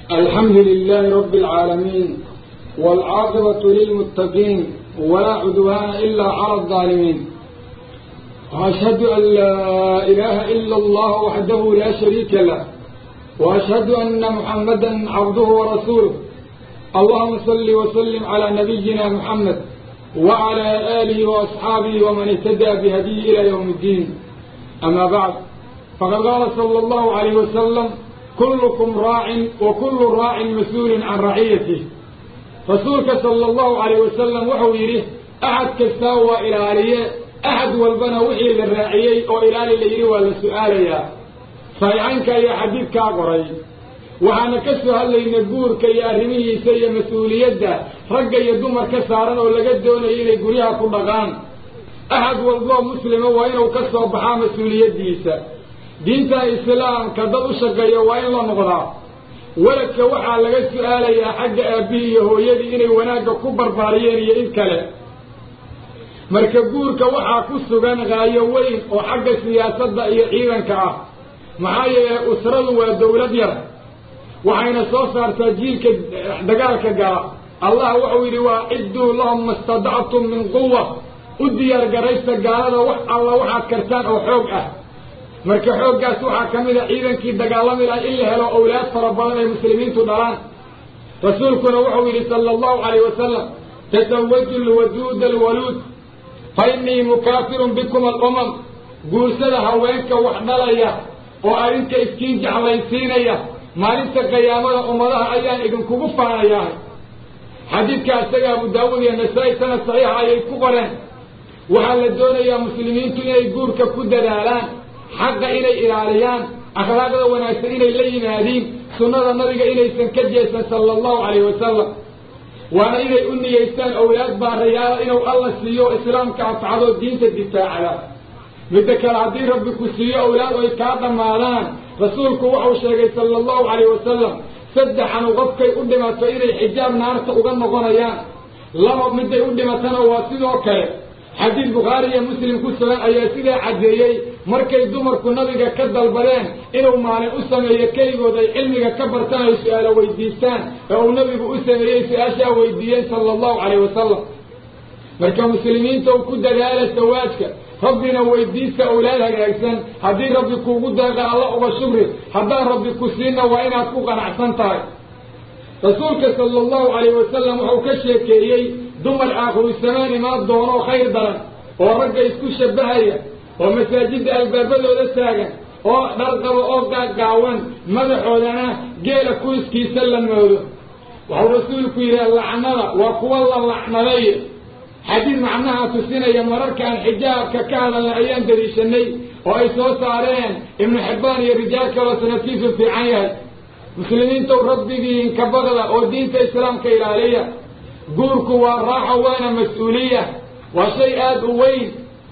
الحمد لله رب العالمين والعاقبة للمتقين ولا عدوان إلا على الظالمين وأشهد أن لا إله إلا الله وحده لا شريك له وأشهد أن محمدا عبده ورسوله اللهم صل وسلم على نبينا محمد وعلى آله وأصحابه ومن اهتدى بهديه إلى يوم الدين أما بعد فقد قال صلى الله عليه وسلم كلكم راع وكل راع مسؤول عن رعيته رسولك صلى الله عليه وسلم وحو يريه أحد كستاوى إلى عليه أحد والبنا وحي للراعيي أو إلى اللي ولا سؤال يا صحيحانك يا حبيبك أقري waxaana ka soo hadlaynay guurka iyo arrimihiisa iyo mas-uuliyadda ragga iyo dumarka saaran oo laga doonayo inay guryaha ku dhaqaan axad walboo muslima waa inuu ka soo baxaa mas-uuliyaddiisa diinta islaamka dad u shaqeeya waa in la noqdaa weladka waxaa laga su-aalayaa xagga aabbihii iyo hooyadii inay wanaagga ku barbaariyeen iyo in kale marka guurka waxaa ku sugan qaayo weyn oo xagga siyaasadda iyo ciidanka ah maxaa yeelay usradu waa dawlad yar waxayna soo saartaa jiilka dagaalka gala allah wuxuu yidhi waa cidduu lahum mastadactum min quwa u diyaar garaysta gaalada wax alla waxaad kartaan oo xoog ah marka xooggaas waxaa ka mid a ciidankii dagaalami laha in la helo owlaad fara badan ay muslimiintu dhalaan rasuulkuna wuxuu yidhi sala allahu calayh wasalam tasawaju lwaduuda alwaluud fa innii mukaafirun bikum alumam guursada haweenka wax dhalaya oo adinka iskiin jeclaysiinaya maalinta qiyaamada ummadaha ayaan idinkugu faanayahay xadiidka isaga abu daawuud iyo nasaa-i sanad saxiixa ayay ku qoreen waxaa la doonayaa muslimiintu inay guurka ku dadaalaan xaqa inay ilaaliyaan akhlaaqda wanaagsan inay la yimaadiin sunnada nabiga inaysan ka jeesan sala allahu calayh wasalam waana inay u niyeystaan owlaad baarayaala inuu alla siiyo islaamka anfacdoo diinta difaacda midda kale haddii rabbi ku siiyo owlaad oy kaa dhammaadaan rasuulku wuxuu sheegay sala allahu calayh wasalam saddexanu qofkay u dhimato inay xijaab naarta uga noqonayaan laba midday u dhimatana waa sidoo kale xadiid bukhaari iyo muslim ku sugan ayaa sidaa caddeeyey markay dumarku nabiga ka dalbadeen inuu maalin u sameeyo keligood ay cilmiga ka bartaan ay su-aalo weydiistaan ee uu nabigu u sameeyey su-aashaa weydiiyeen sala allahu calayh wasalam marka muslimiinta u ku dadaala sawaajka rabbina weydiista owlaad hagaagsan haddii rabbi kuugu deeqa alla uga shugri haddaan rabbi ku siinna waa inaad ku qanacsan tahay rasuulka sala allahu calayh wasalam wuxuu ka sheekeeyey dumar aakhiru samaan imaan doonoo khayr daran oo ragga isku shabbahaya oo masaajidda albaabadooda taagan oo dharqaba oo gaagaawan madaxoodana geela kuriskiisa la moodo wuxuu rasuulku yidhaha lacnada waa kuwa la lacnaday xadiid macnaha tusinaya mararkaan xijaabka ka hadalna ayaan dariishanay oo ay soo saareen ibnu xibbaan iyo rijaal kaloo sanadkiisu fiican yahay muslimiintow rabbigiin ka baqda oo diinta islaamka ilaaliya guurku waa raaxo waana mas-uuliya waa shay aada u weyn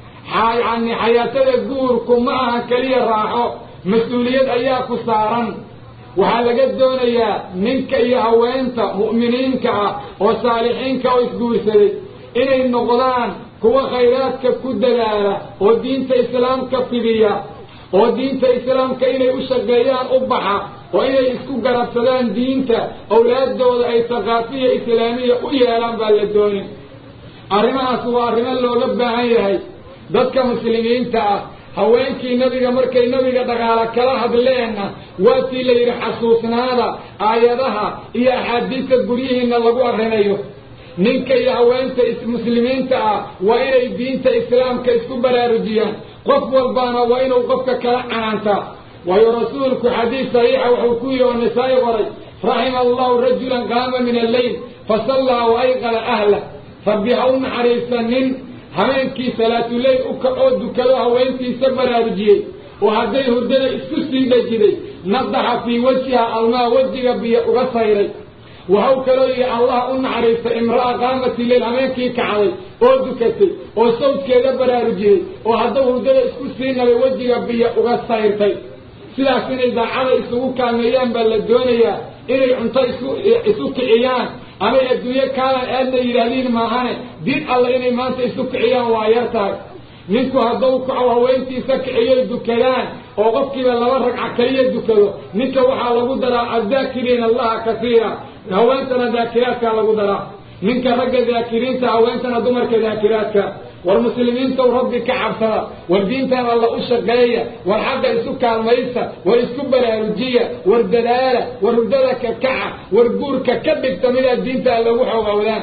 yani xayaatada guurku ma aha keliya raaxo mas-uuliyad ayaa ku saaran waxaa laga doonayaa ninka iyo haweenta mu'miniinka ah oo saalixiinka oo isguursaday inay noqdaan kuwa khayraadka ku dadaala oo diinta islaamka fidiya oo diinta islaamka inay u shaqeeyaan u baxa oo inay isku garabsadaan diinta owlaaddooda ay thaqaafiya islaamiya u yeelaan baa la doonin arrimahaas waa arrimo looga baahan yahay dadka muslimiinta ah haweenkii nabiga markay nabiga dhaqaalo kala hadleenna waatii la yidhi xasuusnaada aayadaha iyo axaadiista guryihiinna lagu akrinayo ninka iyo haweenta muslimiinta ah waa inay diinta islaamka isku baraarujiyaan qof walbaana waa inuu qofka kala canaantaa waayo rasuulku xadiis saxiixa wuxuu ku yidhi oo nisaa-i qoray raxima allahu rajulan qaama min alleyl fasallaa wa ayqala ahlah rabbi ha u naxariista nin habeenkii salaatuleyl u kacoo dukado haweentiisa baraarujiyey oo hadday hurdada isku sii dhajiday nadaxa fii wajhiha almaa wejiga biyo uga sayray waxau kaloo yidhi allah u naxariista imra'a qaamati leyl habeenkii kacday oo dukatay oo sawdkeeda baraarujiyey oo haddau hurdada isku sii nabay wejiga biyo uga sayrtay sidaas inay daacada isugu kaalmeeyaan baa la doonayaa inay cunto isu isu kiciyaan amay adduunyo kaalan aadna yidhaahdiin maahane din alle inay maanta isu kiciyaan waa yar tahay ninku hadduu kaco haweentiisa kiciyoy dukadaan oo qofkiiba laba ragca keliya dukado ninka waxaa lagu daraa addaakiriina allaha kasiira haweentana daakiraadkaa lagu daraa ninka ragga daakiriinta haweentana dumarka daakiraadka war muslimiintow rabbi ka cabsada war diintan alla u shaqeeya war xagga isu kaalmaysta war isku baraarujiya war dadaala war hurdada ka kaca war guurka ka dhigta midaad diinta alla ugu xoogowdaan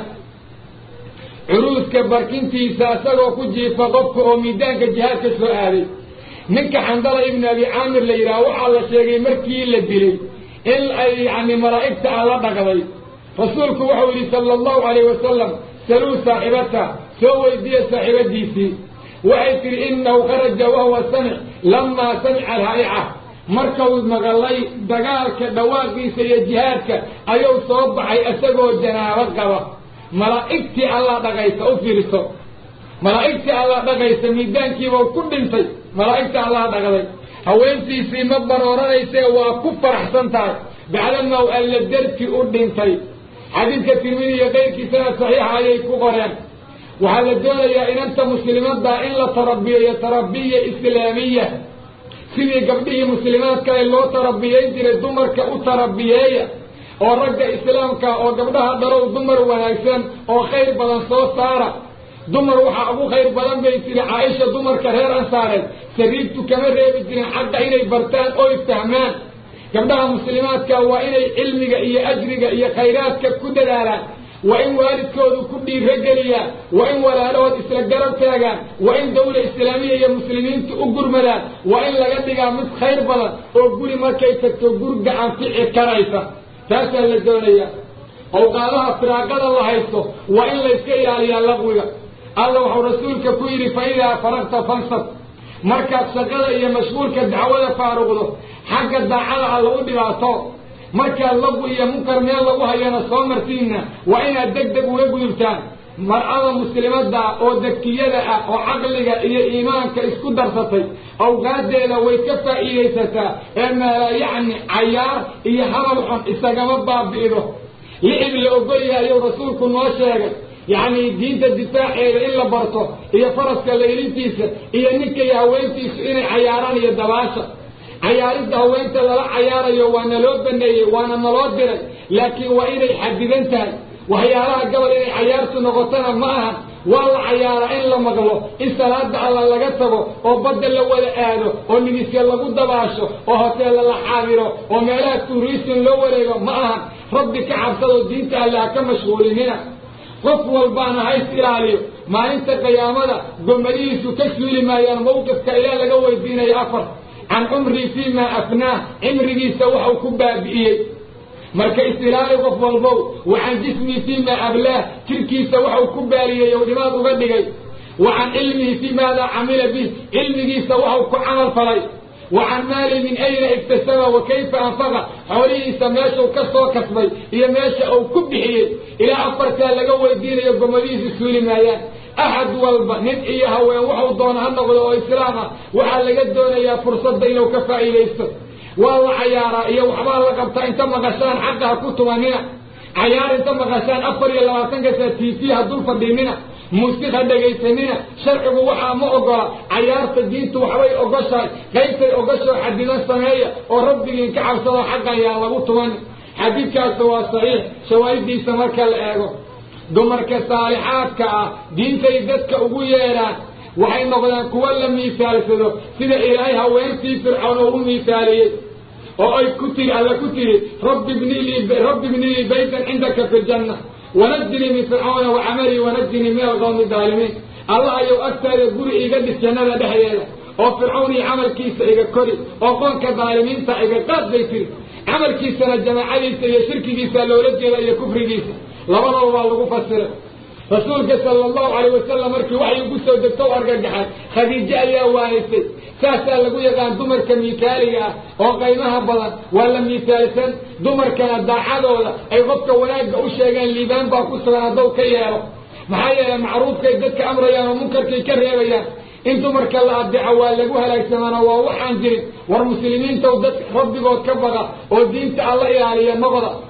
curuuska barkintiisa isagoo ku jiifa qofka oo miidaanka jihaadka soo aaday ninka xandala ibnu abi caamir la yidhaha waxaa la sheegay markii la dilay in ay yani malaa'igta alla dhaqday rasuulku wuxuu yidhi sala allahu calayh wasalam saluu saaxibata soo weydiiya saaxiibadiisii waxay tidhi inahu kharaja wahuwa samic lamaa samica alhaa'ica markau maqalay dagaalka dhawaaqiisa iyo jihaadka ayuu soo baxay isagoo janaabo qaba malaa'igtii allaa dhaqaysa u fiirso malaa'igtii allaa dhaqaysa miidaankiibau ku dhintay malaa'igta allaa dhaqday haweentiisii ma barooranayse waa ku faraxsan tahay bacdamaw alla darti u dhintay xadiidka tirmidi iyo qayrkiisana saxiixa ayay ku qoreen waxaa la doonayaa inanta muslimadda in la tarabiyeeyo tarabiya islaamiya sidii gabdhihii muslimaadkale loo tarabiyeyn jiray dumarka u tarabiyeeya oo ragga islaamka oo gabdhaha dharow dumar wanaagsan oo khayr badan soo saara dumar waxaa ugu khayr badan bay tiri caaisha dumarka reer ansaareed sariirtu kama reebi jirin xagga inay bartaan oy fahmaan gabdhaha muslimaadka waa inay cilmiga iyo ajriga iyo khayraadka ku dadaalaan waa in waalidkoodu ku dhiirogeliyaan waa in walaalahood isla garab taagaan waa in dawla islaamiya iyo muslimiintu u gurmadaan waa in laga dhigaa mid khayr badan oo guri markay tagto gurga anfici karaysa taasaa la doonaya awqaadaha firaaqada la haysto waa in layska ilaaliyaa laqwiga alla wuxuu rasuulka ku yidhi fa idaa faragta fansab markaad shaqada iyo mashquulka dacwada faaruqdo xagga daacada alla u dhibaato markaad lagu iyo munkar meel lagu hayana soo martiinna waa inaad deg deg uga gudubtaan mar'ada muslimadda oo dakiyada ah oo caqliga iyo iimaanka isku darsatay awqaadeeda way ka faa'iidaysataa ee meela yacni cayaar iyo hadal xun isagama baabi'ido lixib la ogol yahay ayuu rasuulku noo sheegay yacni diinta difaaceeda in la barto iyo faraska laylintiisa iyo ninka iyo haweentiisu inay cayaaraan iyo dabaasha cayaaridda haweenta lala cayaarayo waa naloo baneeyey waana naloo diray laakiin waa inay xadidan tahay waxyaalaha gabal inay cayaartu noqotona ma aha waa la cayaaraa in la maqlo in salaada alla laga tago oo badda la wada aado oo nimisya lagu dabaasho oo hoteella la xaadiro oo meelaha tuurisin loo wareego ma aha rabbi ka cabsadoo diinta alle ha ka mashquulinina qof walbaana hays ilaaliyo maalinta qiyaamada gomadihiisu ka suuli maayaan mawqifka ilaa laga weydiinayo afar can cumrii fii maa afnaah cimrigiisa waxau ku baabi'iyey marka isilaali qof walbow wa can jismii fii maa ablaah jirkiisa waxau ku baaliyey ou dhimaad uga dhigay wa can cilmihi fii maadaa camila bih cilmigiisa waxau ku camal falay wa can maali min ayna iktasaba wa kayfa anfaqa xoolihiisa meeshuu ka soo kasbay iyo meesha uu ku bixiyey ilaa afartaa laga weydiinayo gomadihiisu suuli maayaan axad walba nin iyo haween waxuu doona ha noqdo oo islaam ah waxaa laga doonayaa fursadda inuu ka faa'iidaysto waa la cayaaraa iyo waxbaa la qabtaa inta maqashaan xaqa ha ku tumanina cayaar inta maqashaan afar iyo labaatanka saa t v ha dul fadhiinina muusiq ha dhegaysanina sharcigu waxaa ma ogola cayaarta diintu waxbay ogoshahay qaybtay ogashoo xadidan sameeya oo rabbigiin ka cabsado xaqa ayaa lagu tuman xadiidkaasi waa saxiix shawaahidiisa marka la eego dumarka saalixaadka ah diintay dadka ugu yeedhaan waxay noqdaan kuwa la miisaalsado sida ilaahay haweentii fircawn oo u miisaaliyey oo ay ku tiri alla ku tiri rabbi bnilirabbi bnilii baytan cindaka fi ljanna wanajinii min fircawna wa camalii wanajinii min alqawmi daalimiin allah ayou agtaada guri iga dhis jannada dhexdeeda oo fircawn iyo camalkiisa iga kori oo qoonka daalimiinta iga qaad bay tiri camalkiisana jamaacadiisa iyo shirkigiisa loola jeeda iyo kufrigiisa labadaba waa lagu fasiray rasuulka sala allahu calayh wasalam markii waxay ugu soo degto u argagaxay khadiijo ayaa waanisay saasaa lagu yaqaan dumarka miitaaliga ah oo qaymaha badan waa la miitaalsan dumarkana daacadooda ay qofka wanaagga u sheegeen liibaan baa ku sugan haddaw ka yeelo maxaa yeelay macruufkay dadka amrayaan oo munkarkay ka reebayaan in dumarka la adeeco waa lagu halaagsamaana waa waxaan jirin war muslimiintaw dad rabbigood ka baqa oo diinta alla ilaaliya noqda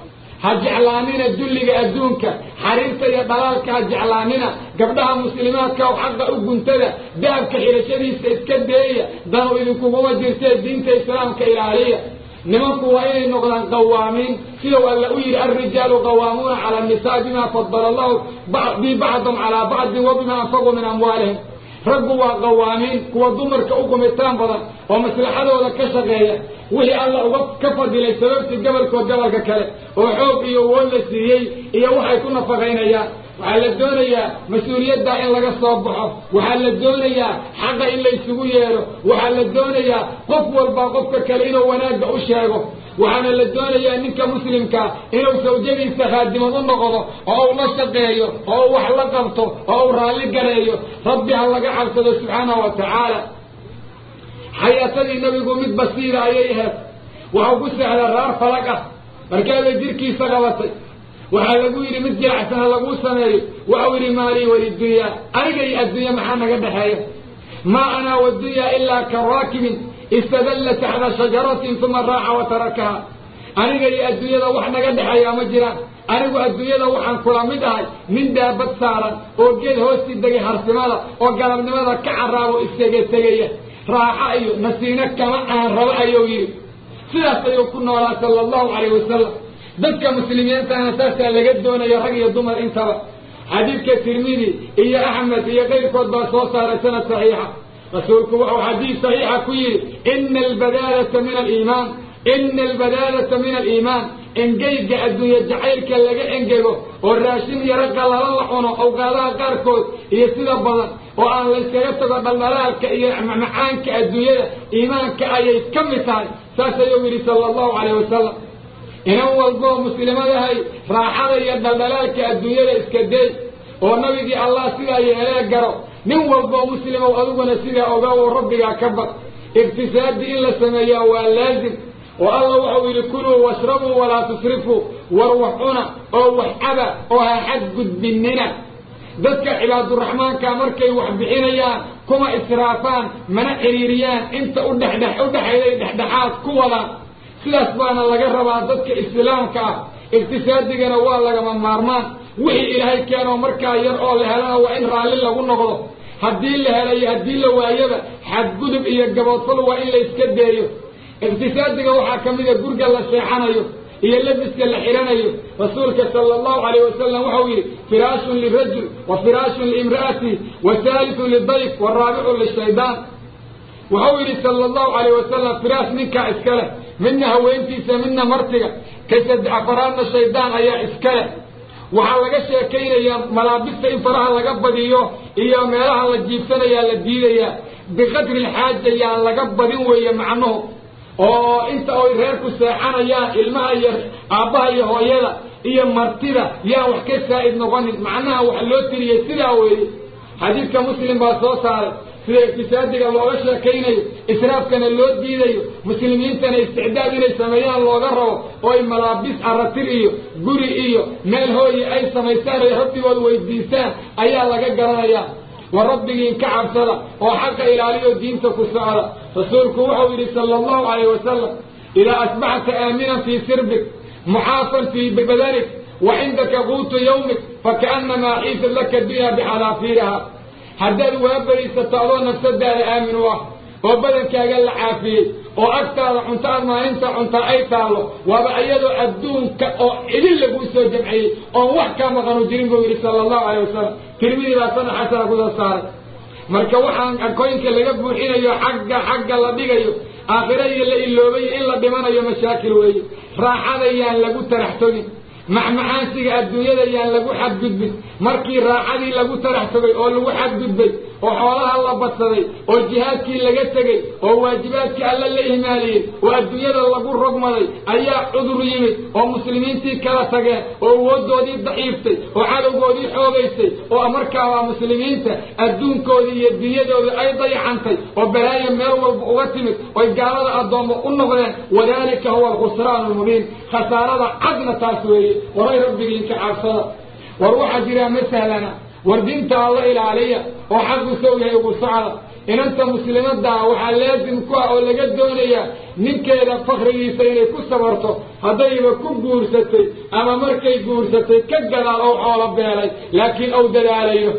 ha jeclaanina dulliga adduunka xariirta iyo dhalaalka ha jeclaanina gabdhaha muslimaadka oo xaqa u guntada dahabka xidhashadiisa iska deeya danu idinkuguma jirtee diinta islaamka ilaaliya nimanku waa inay noqdaan qawaamiin sidau alla u yidhi alrijaalu qawaamuuna cala annisaa bima fadala allahu bi bacdum calaa bacdin wa bima anfaquu min amwaalihim raggu waa qawaamiin kuwa dumarka u gumitaan badan oo maslaxadooda ka shaqeeya wixii alla uga ka fadilay sababtii gobolkood gobolka kale oo xoog iyo woon la siiyey iyo waxay ku nafaqaynayaan waxaa la doonayaa mas-uuliyaddaa in laga soo baxo waxaa la doonayaa xaqa in la isugu yeedho waxaa la doonayaa qof walba qofka kale inuu wanaagga u sheego waxaana la doonayaa ninka muslimkaa inuu sawjadiisa khaadimad u noqdo oo uu la shaqeeyo oo uu wax la qabto oo uu raalli gareeyo rabbi ha laga cabsado subxaanahu wa tacaala xayaatadii nebigu mid basiira ayay ahayd waxau ku seexday raar falag ah markaabay jirkiisa qabatay waxaa lagu yidhi mid jilacsan ha laguu sameeyo waxau yidhi maalii walidunyaa aniga iyo addunya maxaa naga dhexeeya maa anaa waddunyaa ilaa ka raakibin istadalla taxta shajaratin uma raaxa wa tarakaha aniga iyo adduunyada wax naga dhexeeyaa ma jiraan anigu adduunyada waxaan kula mid ahay nin daabad saaran oo geed hoostii degay harsimada oo galabnimada ka carraabo iskaga tegaya raaxa iyo nasiino kama aan rabo ayuu yidhi sidaas ayuu ku noolaa sala allahu calayh wasalam dadka muslimiintana saasaa laga doonayo rag iyo dumar intaba xadiidka tirmidi iyo axmed iyo kayrkood baa soo saaray sanad saxiixa rasuulku wuxuu xadiid saxiixa ku yidhi ina albadaalata min aliimaan ina albadaalata min aliimaan engeyga adduunye jacaylka laga engego oo raashin yaro qallala la cuno awqaadaha qaarkood iyo sida badan oo aan layskaga tago dhaldhalaalka iyo macaanka adduunyada iimaanka ayay ka mid tahay saas ayuu yidhi sala allahu calayh wasalam inan walboo muslimadahay raaxada iyo dhaldhalaalka adduunyada iska day oo nabigii allah sidaa yeelee garo nin walboo muslimow adiguna sidaa ogaa oo rabbigaa ka bad iqtisaadi in la sameeyaa waa laazim oo alla wuxuu yidhi kuluu washrabuu walaa tusrifuu war wax cuna oo wax caba oo ha xadgudbinina dadka cibaaduraxmaanka markay wax bixinayaan kuma israafaan mana ciriiriyaan inta udhexdhex udhexayday dhexdhexaad ku wadaan sidaas baana laga rabaa dadka islaamka ah iqtisaadigana waa lagama maarmaan wixii ilaahay keenoo markaa yar oo la helana waa in raalli lagu noqdo haddii la helayo haddii la waayaba xadgudub iyo gaboodfal waa in la iska deeyo iqtisaadiga waxaa ka mida gurga la seexanayo iyo labiska la xidhanayo rasuulka sala allahu calayh wasalam waxau yidhi firaashun lirajul wa firaashun liimra'ati wa haalisu lidayf wa raabicu lishaydaan waxau yidhi sala allahu calayh wasalam firaash ninkaa iska leh midna haweentiisa midna martiga ka saddex afaraadna shaydaan ayaa iska leh waxaa laga sheekaynayaa malaabista in faraha laga badiyo iyo meelaha la jiibsanayaa la diidayaa biqadri lxaaja yaan laga badin weeye macnuhu oo inta oy reerku seexanayaan ilmaha iyo aabbaha iyo hooyada iyo martida yaan wax ka saa'id noqonin macnaha wax loo tiriyey sidaa weeye xadiidka muslim baa soo saaray sida iqtisaadiga looga sheekaynayo israafkana loo diidayo muslimiintana isticdaad inay sameeyaan looga rabo oo ay malaabis aratir iyo guri iyo meel hooye ay samaystaan ay rabbigood weydiistaan ayaa laga garanayaa wa rabbigiin ka cabsada oo xaqa ilaaliyo diinta ku socda rasuulku wuxuu yidhi sala allahu calayh wasalam idaa asbaxta aaminan fii sirbik muxaafan fii badanik wa cindaka quutu yawmik fakaannamaa xiisad laka dunya bixalaafiiriha haddaad waabarisato adoo nafsadaada aamin u ah oo badankaaga la caafiyey oo agtaada cunto aad maalinta cuntaa ay taallo waaba iyadoo adduunka oo idin laguu soo jamciyey oon wax kaa maqanu jirin buu yidhi sala allahu calayh wasalam tirmidii baa sana xasana kusoo saaray marka waxaan akooyinka laga buuxinayo xagga xagga la dhigayo aakhira iyo la iloobayo in la dhimanayo mashaakil weeye raaxada yaan lagu tarax togin macmacaansiga adduunyada yaan lagu xadgudbin markii raaxadii lagu tarax togay oo lagu xadgudbay oo xoolaha la badsaday oo jihaadkii laga tegey oo waajibaadkii alla la ihmaaliyey oo adduunyada lagu rogmaday ayaa cudur yimid oo muslimiintii kala tageen oo awooddoodii daciiftay oo cadowgoodii xoogaysay oo markaa waa muslimiinta adduunkoodii iyo diyadoodii ay dayacantay oo balaayo meel walba uga timid oy gaalada addoommo u noqdeen wadaalika huwa alkhusraan almubiin khasaarada cadna taas weeye waray rabbigiin ka cabsada war waxaa jiraa ma sahlana war diinta alla ilaaliya oo xaqu sow yahay ugu socda inanta muslimadaa waxaa laasim ku ah oo laga doonayaa ninkeeda fakrigiisa inay ku sabarto haddayba ku guursatay ama markay guursatay ka gadaal ou xoolo beelay laakiin ou dadaalayo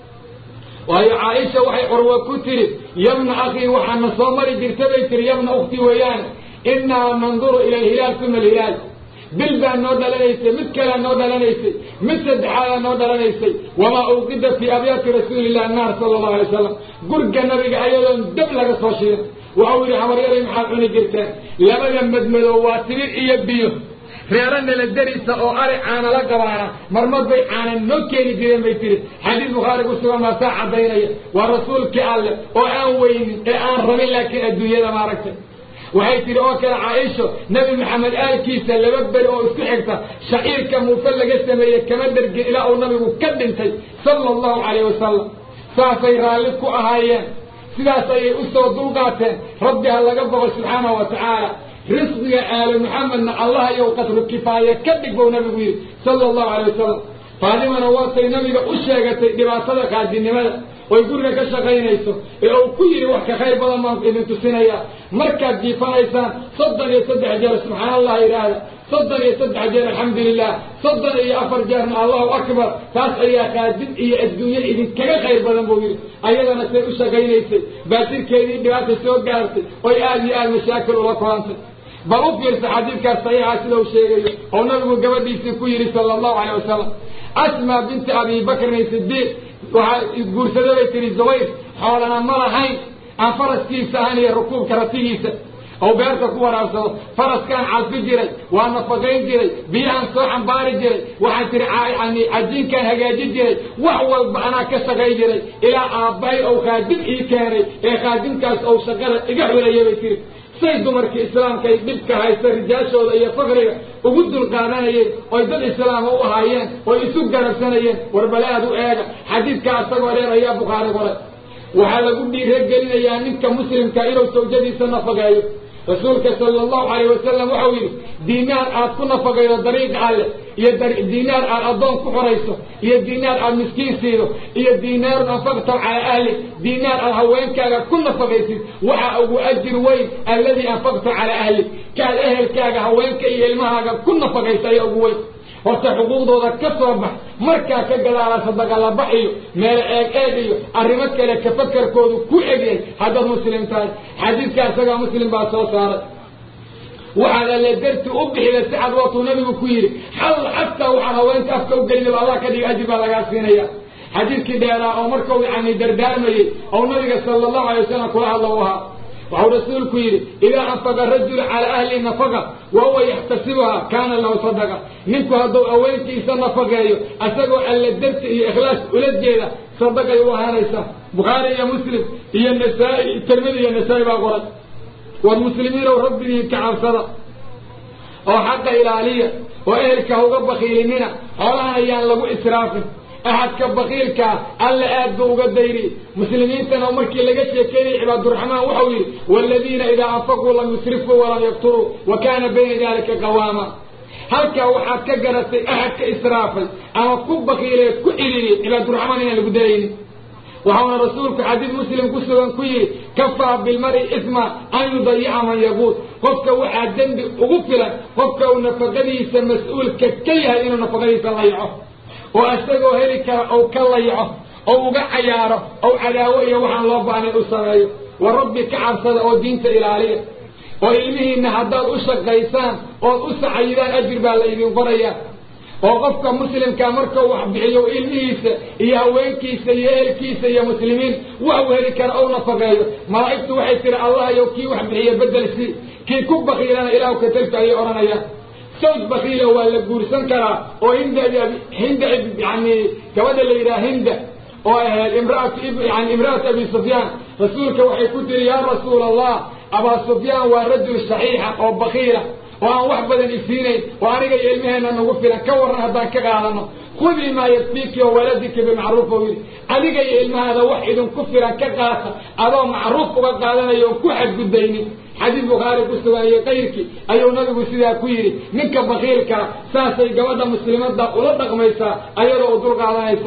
waayo caaisha waxay curwa ku tidhi yabna akhii waxaana soo mari jirta bay tihi yabna ukhti weeyaane innaa nanduru ila alhilaal uma alhilaal bil baa noo dhalanaysay mid kalea noo dhalanaysay mid saddexaadaa noo dhalanaysay wamaa uqida fii abyaati rasuulillahi naar sala allahu alay wasalam gurga nabiga ayadoon dab laga soo shirin waxau yidhi habaryaday maxaad cuni jirteen labada madmadow waa tibir iyo biyo reero nala derisa oo ari caana la gabaana marmad bay caana noo keeni jireen bay tihi xadiis bukhaari ku sugan baa saa caddaynaya waa rasuulkii alleh oo aan weynin ee aan rabin laakiin adduunyada maaragtay waxay tihi oo kale caaisho nebi maxamed aalkiisa laba beri oo isku xigta shaciirka muufe laga sameeyey kama dhergin ilaa uu nabigu ka dhintay sala allahu calayh wasalam saasay raalli ku ahaayeen sidaas ayay u soo dulqaateen rabbi ha laga boqo subxaanahu wa tacaala risqiga aali maxamedna allah yow qadru kifaaya ka dhig bou nabigu yidhi sala allahu calay wasalam faadimana waatay nabiga u sheegatay dhibaatada qaadinimada oy guriga ka shaqaynayso ee uu ku yidhi wax ka khayr badan baan idin tusinayaa markaad jiifanaysaan soddon iyo saddex jeer subxaan allah yidhaahda soddon iyo saddex jeer alxamdu lilah soddon iyo afar jeerna allahu akbar taas ayaa qaadid iyo adduunye idinkaga khayr badan buu yidhi ayadana say u shaqaynaysay baasirkeedii dhibaata soo gaartay oy aada iyo aada mashaakil ula kulantay bal u fiirsa xadiidkaas saxiixa sida uu sheegayo oo nabigu gabadhiisii ku yidhi sala allahu caleyh wasalam asmaa binti abi bakrin sidiiq waxaa guursada bay tihi zubayr xoolana ma lahayn aan faraskiisa ahayn iyo rukuubka ratigiisa oo beerta ku waraabsado faraskaan calfi jiray waa nafaqayn jiray biyahaan soo xambaari jiray waxaan tihi yani cajiinkaan hagaaji jiray wax walba anaa ka shaqay jiray ilaa aabbahay ou khaadim ii keenay ee khaadimkaas ou shaqada iga xulaya bay tihi say dumarkii islaamka ay dhibka haysta rijaashooda iyo fakriga ugu dulqaadanayeen oy dad islaama u ahaayeen oy isu garabsanayeen warbale aad u eega xadiidkaa isagoo dheer ayaa bukhaari qoray waxaa lagu dhiiragelinayaa ninka muslimka inuu sawjadiisa nafaqeeyo rasuulka sala allahu calayh wasalam waxau yidhi diinaar aad ku nafaqaydo dariiqa alle iyo diinaar aad addoon ku xorayso iyo diinaar aad miskiin siido iyo diinaarun anfaqtaw calaa ahli diinaar aad haweenkaaga ku nafaqaysid waxaa ugu ajir weyn alladii anfaqta calaa ahli kaad ehelkaaga haweenka iyo ilmahaaga ku nafaqaysa ayaa ugu weyn horta xuquuqdooda ka soo bax markaa ka gadaala sadaqa la bax iyo meelo eeg eeg iyo arrimo kale ka fakarkoodu ku egyahay haddaad muslim tahay xadiidka isagaa muslim baa soo saaray waxaad alle darti u bixida si cad waatuu nabigu ku yidhi xal xataa waxaan haweenta afka u gelinaba allah ka dhiga ajir baa lagaa siinaya xadiidkii dheeraa oo markau yani dardaarmayey oo nabiga sala allahu alay wasalam kula hadla u ahaa waxau rasuulku yidhi idaa anfaqa rajulu calaa ahli nafaqa wa huwa yaxtasibuha kaana lahu sadaqa ninku hadduu aweenkiisa nafaqeeyo asagoo alle darti iyo ikhlaas ula jeeda sadaqay u ahaanaysaa bukhaari iyo muslim iyo nasaa-i tirmidi iyo nasaa-i baa qoray war muslimiinow rabbigii ka cabsada oo xaqa ilaaliya oo ehelka hauga bakiilinina xoolahan ayaan lagu israafin axadka bakiilkaa alla aad buu uga dayriyey muslimiintana markii laga sheekeynayay cibaaduraxmaan waxau yidhi waaladiina idaa anfaquu lam yusrifuu walam yaqturuu wa kaana bayna dalika qawaama halkaa waxaad ka garatay axadka israafay ama ku bakiilay ku cililiyey cibaaduraxmaan inaan lagu daraynin waxauna rasuulku xadiid muslim ku sugan ku yidhi kafaa bilmari isma an yudayica man yaquud qofka waxaa dembi ugu filan qofka uu nafaqadiisa mas-uulka ka yahay inuu nafaqadiisa layaco oo isagoo heli kara ou ka layaco ou uga cayaaro ou cadaawo iyo waxaan loo baahnay u sameeyo wa rabbi ka cabsada oo diinta ilaaliya oo ilmihiinna haddaad u shaqaysaan ood u sacayidaan ajir baa la idin qorayaa oo qofka muslimkaa markau wax bixiyo ilmihiisa iyo haweenkiisa iyo ehelkiisa iyo muslimiin waxuu heli kara ou nafaqeeyo malaa'igtu waxay tiri allah yow kii wax bixiya bedel si kii ku bakiilana ilaahu katalka ayay odhanayaan sawj bakiila waa la guursan karaa oo hinda hinda yani gabadha la yidhaha hinda oo ahayd imraatu yani imra'atu abi sufyaan rasuulka waxay ku tiri yaa rasuula allah abaa sufyaan waa rajul saxiixa oo bakiila oo aan wax badan isiinayn oo aniga iyo ilmaheenna nagu filan ka warran haddaan ka qaadano khudii maa yakfiiki oo waladika bimacruuf ou yidhi adiga iyo ilmahaada wax idinku filan ka qaata adoo macruuf uga qaadanayo oon ku xadgudbaynin xadiis bukhaari ku sugan iyo kayrkii ayuu nabigu sidaa ku yidhi ninka bakiilkaa saasay gabadha muslimadda ula dhaqmaysaa ayadoo u dul qaadanaysa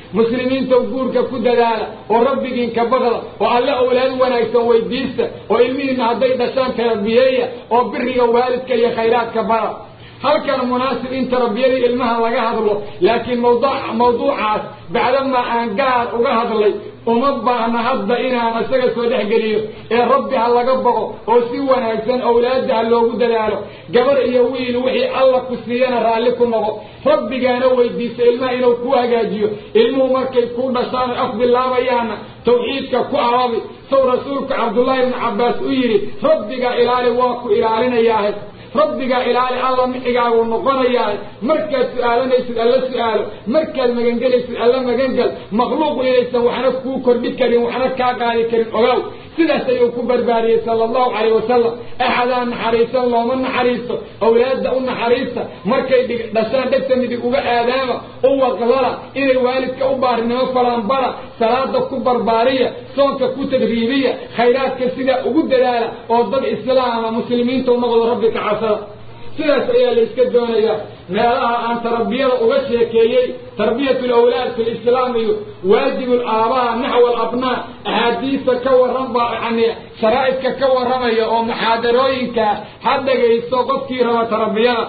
muslimiintaw guurka ku dadaala oo rabbigiinka baqda oo alle awlaad wanaagsan weydiista oo ilmihiinna hadday dhashaan tarabiyeeya oo biriga waalidka iyo khayraadka bara halkan munaasib in tarbiyadii ilmaha laga hadlo laakiin mawduucaas bacdamaa aan gaar uga hadlay uma baahna hadda inaan isaga soo dhexgeliyo ee rabbi ha laga baqo oo si wanaagsan awlaadda ha loogu dadaalo gabar iyo wiil wixii alla ku siiyana raalli ku noqo rabbigaana weydiisa ilmaha inuu ku hagaajiyo ilmuhu markay ku dhashaan af bilaabayaanna tawxiidka ku arabi sow rasuulku cabdullaahi ibnu cabbaas u yidhi rabbiga ilaali waa ku ilaalinayaahe rabbigaa ilaali alla mixigaagu noqonayaa markaad su-aalanaysid alla su-aalo markaad magangelaysid alla magangel makhluuqu inaysan waxna kuu kordhi karin waxna kaa qaadi karin ogaaw sidaas ayuu ku barbaariyey sala allahu calayh wasalam axadaa naxariisan looma naxariisto awlaadda u naxariista markay dhashaan dhegta midig uga aadaama u waqlala inay waalidka u baarinimo falaanbara salaada ku barbaariya soonka ku tadriibiya khayraadka sidaa ugu dadaala oo dad islaama muslimiinta u noqdo rabbi ka casada sidaas ayaa la iska doonayaa meelaha aan tarbiyada uga sheekeeyey tarbiyat lawlaad fi lislaam iyo waajib laabaa naxw alabnaa axaadiista ka warran baa yani sharaa'idka ka warramaya oo muxaadarooyinka ha dhagaysto qofkii raba tarbiyada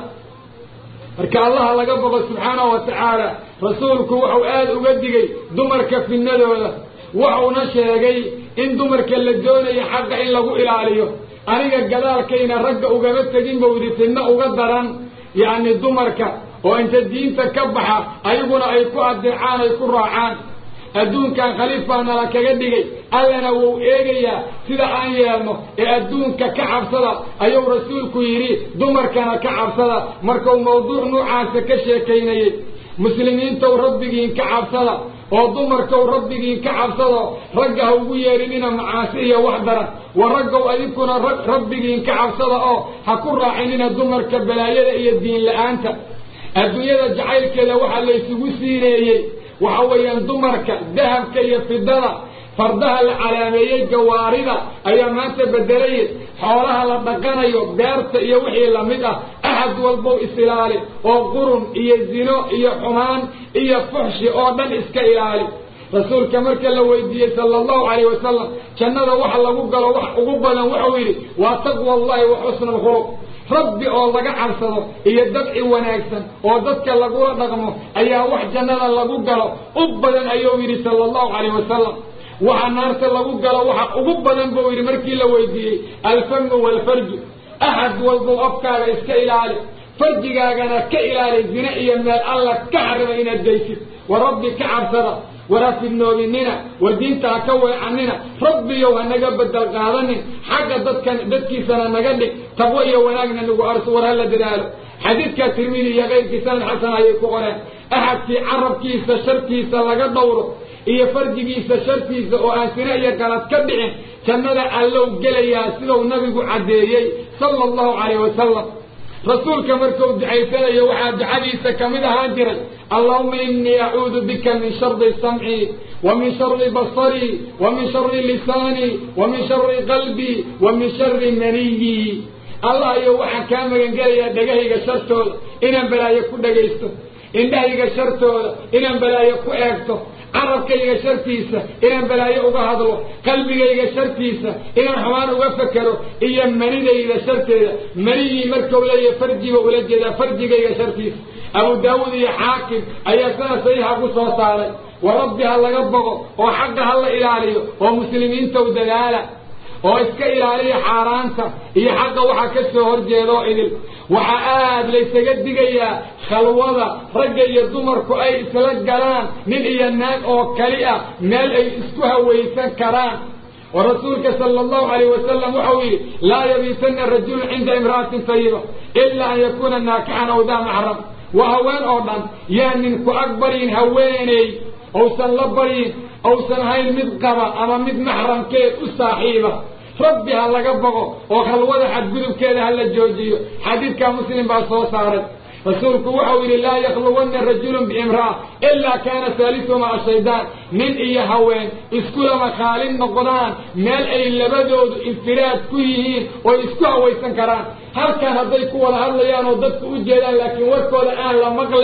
marka allaha laga boqo subxaanahu wa tacaala rasuulku wuxuu aada uga digay dumarka fidnadooda wuxuuna sheegay in dumarka la doonayo xaqa in lagu ilaaliyo aniga gadaalkayna ragga ugama tegin bawdi fidno uga daran yacni dumarka oo inta diinta ka baxa ayaguna ay ku adeecaan ay ku raacaan adduunkan khaliif baa nala kaga dhigay allana wuu eegayaa sida aan yeelno ee adduunka ka cabsada ayuu rasuulku yidhi dumarkana ka cabsada markuu mawduuc nuucaasa ka sheekaynayey muslimiintow rabbigiin ka cabsada oo dumarkow rabbigiin ka cabsado ragga ha ugu yeedhinina macaasi iyo wax daran wa raggow adinkuna rabbigiin ka cabsada oo ha ku raacinina dumarka balaayada iyo diin la-aanta adduunyada jacaylkeeda waxaa laysugu siineeyey waxa weeyaan dumarka dahabka iyo fidada fardaha la calaameeyey gawaarida ayaa maanta bedelaya xoolaha la dhaqanayo beerta iyo wixii lamid ah axad walbow is-ilaali oo qurun iyo zino iyo xumaan iyo fuxshi oo dhan iska ilaali rasuulka marka la weydiiyey sala allahu calayh wasalam jannada waxa lagu galo wax ugu badan wuxuu yidhi waa taqwa allahi wa xusna alkhuluq rabbi oo laga cabsado iyo dabci wanaagsan oo dadka lagula dhaqmo ayaa wax jannada lagu galo u badan ayuu yidhi sala allahu calayh wasalam waxa naarta lagu galo waxa ugu badan buu yidhi markii la weydiiyey alfamu waalfarju axad walbow afkaaga iska ilaali farjigaagana ka ilaali zine iyo meel alla ka xarima inaad geysid wa rabbi ka cabsada war ha fidnoobinina war diinta ha ka weecanina rabbiyow ha naga bedel qaadanin xagga dadkan dadkiisana naga dhig taqwo iyo wanaagna nagu arso war hala dadaalo xadiidka tirmidi iyo keyrkii sanad xasan ayay ku qoreen axadkii carabkiisa shartiisa laga dhowro iyo farjigiisa shartiisa oo aan sine iyo galad ka dhicin jannada allow gelayaa siduu nabigu caddeeyey sala allahu calayh wasalam rasuulka markuu ducaysanayo waxaa ducadiisa ka mid ahaan jiray allahuma inii acuudu bika min shari samcii wa min shari basarii wa min shari lisaanii wa min shari qalbii wa min shari maniyii allah iyo waxaan kaa magangelayaa dhegahayga shartooda inaan balaayo ku dhagaysto indhahayga shartooda inaan balaayo ku eegto carabkayga shartiisa inaan balaayo uga hadlo qalbigayga shartiisa inaan xumaan uga fekero iyo manidayda sharteeda maniyii markau leeyahay farjiba ula jeedaa farjigayga shartiisa abu daawuud iyo xaakim ayaa sana saxiixa ku soo saaray wa rabbi ha laga boqo oo xaqa ha la ilaaliyo oo muslimiintaw dadaala oo iska ilaaliya xaaraanta iyo xaqa waxaa ka soo horjeeda oo idil waxaa aad laysaga digayaa khalwada ragga iyo dumarku ay isla galaan nin iyo naag oo kali ah meel ay isku hawaysan karaan oo rasuulka sala allahu calayh wasalam waxau yidhi laa yabiitanna rajulun cinda imra'atin tayiba ilaa an yakuuna naakixan aw daa maxram waa haween oo dhan yaa ninku ag baryin haweeney ousan la baryin ousan hayn mid qaba ama mid maxramkeed u saaxiiba rabbi ha laga boqo oo khalwada xadgudubkeeda ha la joojiyo xadiidkaa muslim baa soo saaray rasuulku waxau yidhi laa yakhluwanna rajulun biimra'a ilaa kaana saalisuhumaa ashaydaan nin iyo haween iskulama khaalin noqdaan meel ay labadoodu infiraad ku yihiin oo isku hawaysan karaan halkan hadday ku wada hadlayaan oo dadku u jeedaan laakiin warkooda aan la maqlayn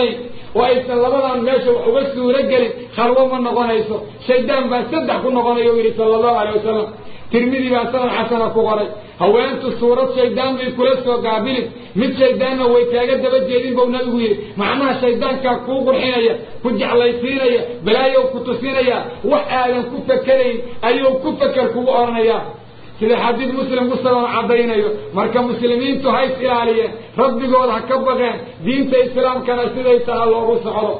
oo aysan labadan meesha wax uga suuro gelin khalwo ma noqonayso shaydaan baa saddex ku noqonaya u yidhi sala allahu alay wasalam tirmidi baa sanad xasana ku qoray haweentu suurad shaydaan bay kula soo gaabilin mid shaydaanna way kaaga daba jeedin buu nabigu yidhi macnaha shaydaankaa kuu qurxinaya ku jeclaysiinaya balaayow ku tusinaya wax aadan ku fakerayn ayuu ku feker kugu odhanayaa sida xadiid muslim ku saban caddaynayo marka muslimiintu ha is ilaaliyeen rabbigood ha ka baqeen diinta islaamkana siday taha loogu socdo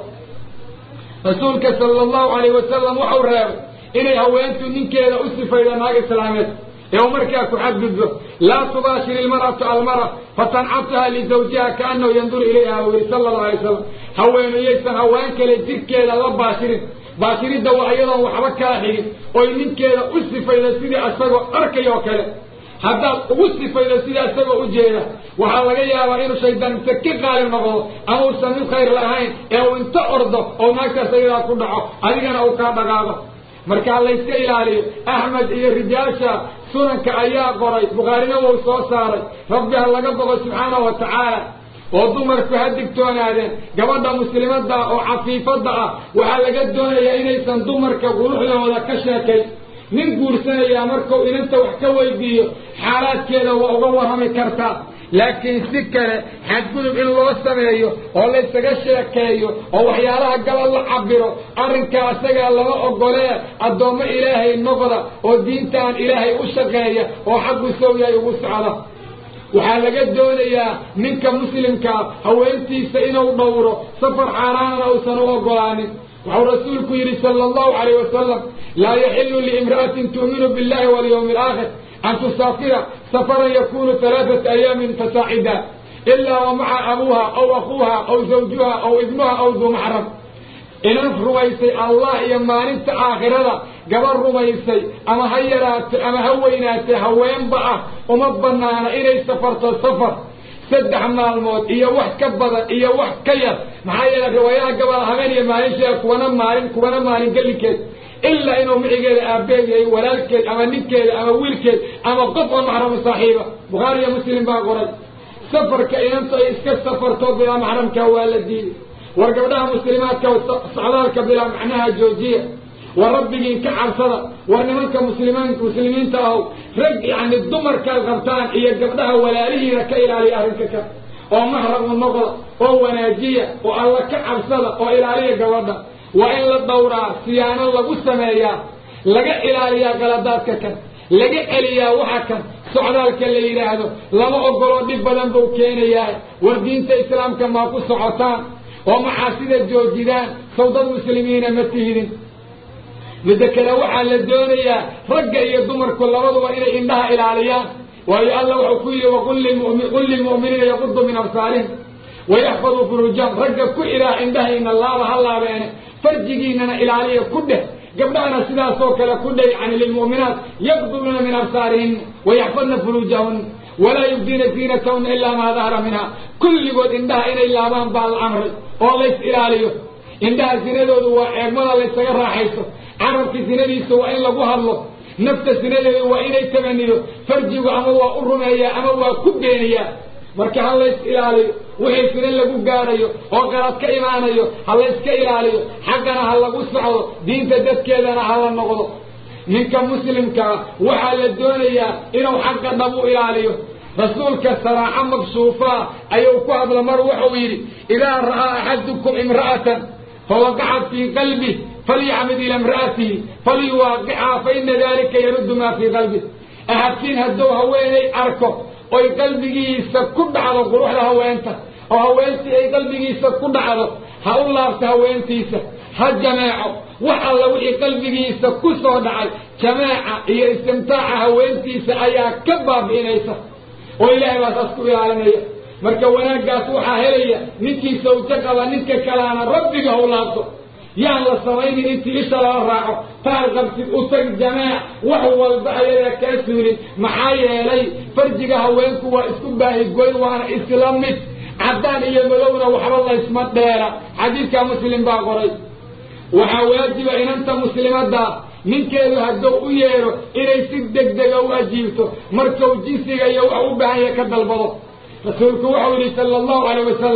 rasuulka sala allahu calayh wasalam waxau reebay inay haweentu ninkeeda u sifaydo naag islaameed ee u markaa ku xadgudbo laa tubaashir ilmar'atu almara fatancabtaha lizawjiha kaanahu yanduru ilayha buu yihi sala allahu alay wasalam haweenayaysan haween kale jirkeeda la baashirin baashiridda waa iyadoon waxba kala xigin oy ninkeeda u sifaydo sidii isagoo arkay oo kale haddaad ugu sifaydo sidii isagoo u jeeda waxaa laga yaabaa inuu shaydaan inta ka qaalib noqdo ama uusan mid khayr lahayn ee uu inta ordo oo naagtaas ayadaa ku dhaco adigana uu kaa dhaqaaqo marka layska ilaaliyo axmed iyo rijaasha sunanka ayaa qoray bukhaarina wuu soo saaray rabbi ha laga boqo subxaanahu wa tacaala oo dumarku ha digtoonaadeen gabadha muslimadda ah oo cafiifadda ah waxaa laga doonayaa inaysan dumarka quruxdooda ka sheekayn nin guursanayaa markuu inanta wax ka weydiiyo xaalaadkeeda waa uga warrami kartaa laakiin si kale xadgudub in loo sameeyo oo laysaga sheekeeyo oo waxyaalaha gabal la cabiro arrinkaa isagaa lama ogolee addoommo ilaahay noqda oo diintaan ilaahay u shaqeeya oo xaggu sawyahay ugu socda waxaa laga doonayaa ninka muslimkaa haweentiisa inuu dhowro safar xaaraanana uusan u ogolaanin wuxuu rasuulku yidhi sala allahu calayh wasalam laa yaxilu liimra'atin tu'minu billahi walyawmi alaakhir an tusaafira safaran yakunu alaaata ayaamin fasaacida ilaa wa maca abuuha aw akuuha aw zawjuha aw ibnuha aw duu maxram inan rumaysay allah iyo maalinta aakhirada gabar rumaysay ama ha yaraatay ama ha weynaatay haweenba ah uma banaana inay safarto safar saddex maalmood iyo wax ka badan iyo wax ka yar maxaa yeele riwaayaha gabal habeen iyo maalin sheega kuwana maalin kuwana maalin gelikeed ilaa inuu micigeeda aabbeed yahay walaalkeed ama ninkeeda ama wiilkeed ama qof oo maxramu saaxiiba bukhaari iyo muslim baa qoray safarka inanta ay iska safarto bilaa maxramka waa la diiday war gabdhaha muslimaadka socdaalka bilaa macnaha joojiya war rabbigiin ka cabsada war nimanka muslimaan muslimiinta ahow rag yacni dumarkaad qabtaan iyo gabdhaha walaalihiina ka ilaaliya arrinka ka oo maxramu noqda oo wanaajiya oo alla ka cabsada oo ilaaliya gabadha waa in la dhowraa siyaano lagu sameeyaa laga ilaaliyaa qaladaadka kan laga celiyaa waxa kan socdaalka la yidhaahdo lama ogoloo dhib badan buu keenayaa war diinta islaamka maa ku socotaan oo maxaasida joojidaan sawdad muslimiina ma tihidin midda kale waxaa la doonayaa ragga iyo dumarku labaduba inay indhaha ilaaliyaan waayo alla wuxuu ku yidhi waqul lilmu'miniina yaquduu min absaarihim wayaxfaduu furuujahum ragga ku ilaah indhahayna laaba ha laabeene farjigiinana ilaaliya ku dheh gabdhahana sidaasoo kale ku dheh yani lilmu'minaat yaqduuna min absaarihinna wayaxfadna furuujahunna walaa yubdiina ziinatahunna ilaa maa dahara minha kulligood indhaha inay laabaan baa la amray oo lays ilaaliyo indhaha sinadoodu waa eegmada laysaga raaxayso carabka sinadiisa waa in lagu hadlo nafta sinadeedu waa inay tabaniyo farjigu ama waa u rumeeyaa ama waa ku beeniyaa marka ha lays ilaaliyo wixii sina lagu gaarayo oo qalad ka imaanayo ha layska ilaaliyo xaggana ha lagu socdo diinta dadkeedana ha la noqdo ninka muslimkaa waxaa la doonayaa inuu xaqa dhab u ilaaliyo rasuulka saraaco mabsuufaa ayuu ku hadla mar wuxuu yidhi idaa ra'aa axadukum imra'atan fawaqacat fii qalbih falyacmid ila imra'atihi falyuwaaqichaa faina dalika yaruddu maa fii qalbih ahadkiin hadduu haweenay arko oy qalbigiisa ku dhacdo quruxda haweenta oo haweentii ay qalbigiisa ku dhacdo ha u laabto haweentiisa ha jameeco wax alla wixii qalbigiisa ku soo dhacay jameeca iyo istimtaaca haweentiisa ayaa ka baabi'inaysa oo ilaahay baa saas ku ilaalinaya marka wanaaggaas waxaa helaya ninkii sawjo qaba ninka kalaana rabbiga ha u laabto yaan la samaynin intii isha lala raaco taal qabtid u tag jameec wax walba ayadaa kaa suulin maxaa yeelay farjiga haweenku waa isku baahigoyn waana isla mid caddaan iyo madowna waxba laysma dheera xadiidka muslim baa qoray waxaa waajiba inanta muslimaddaa ninkeedu hadduu u yeedho inay si degdega u ajiibto markuu jinsiga iyo wax u baahan yahay ka dalbado rasuulku wuxuu yidhi sala allahu calayh wasalam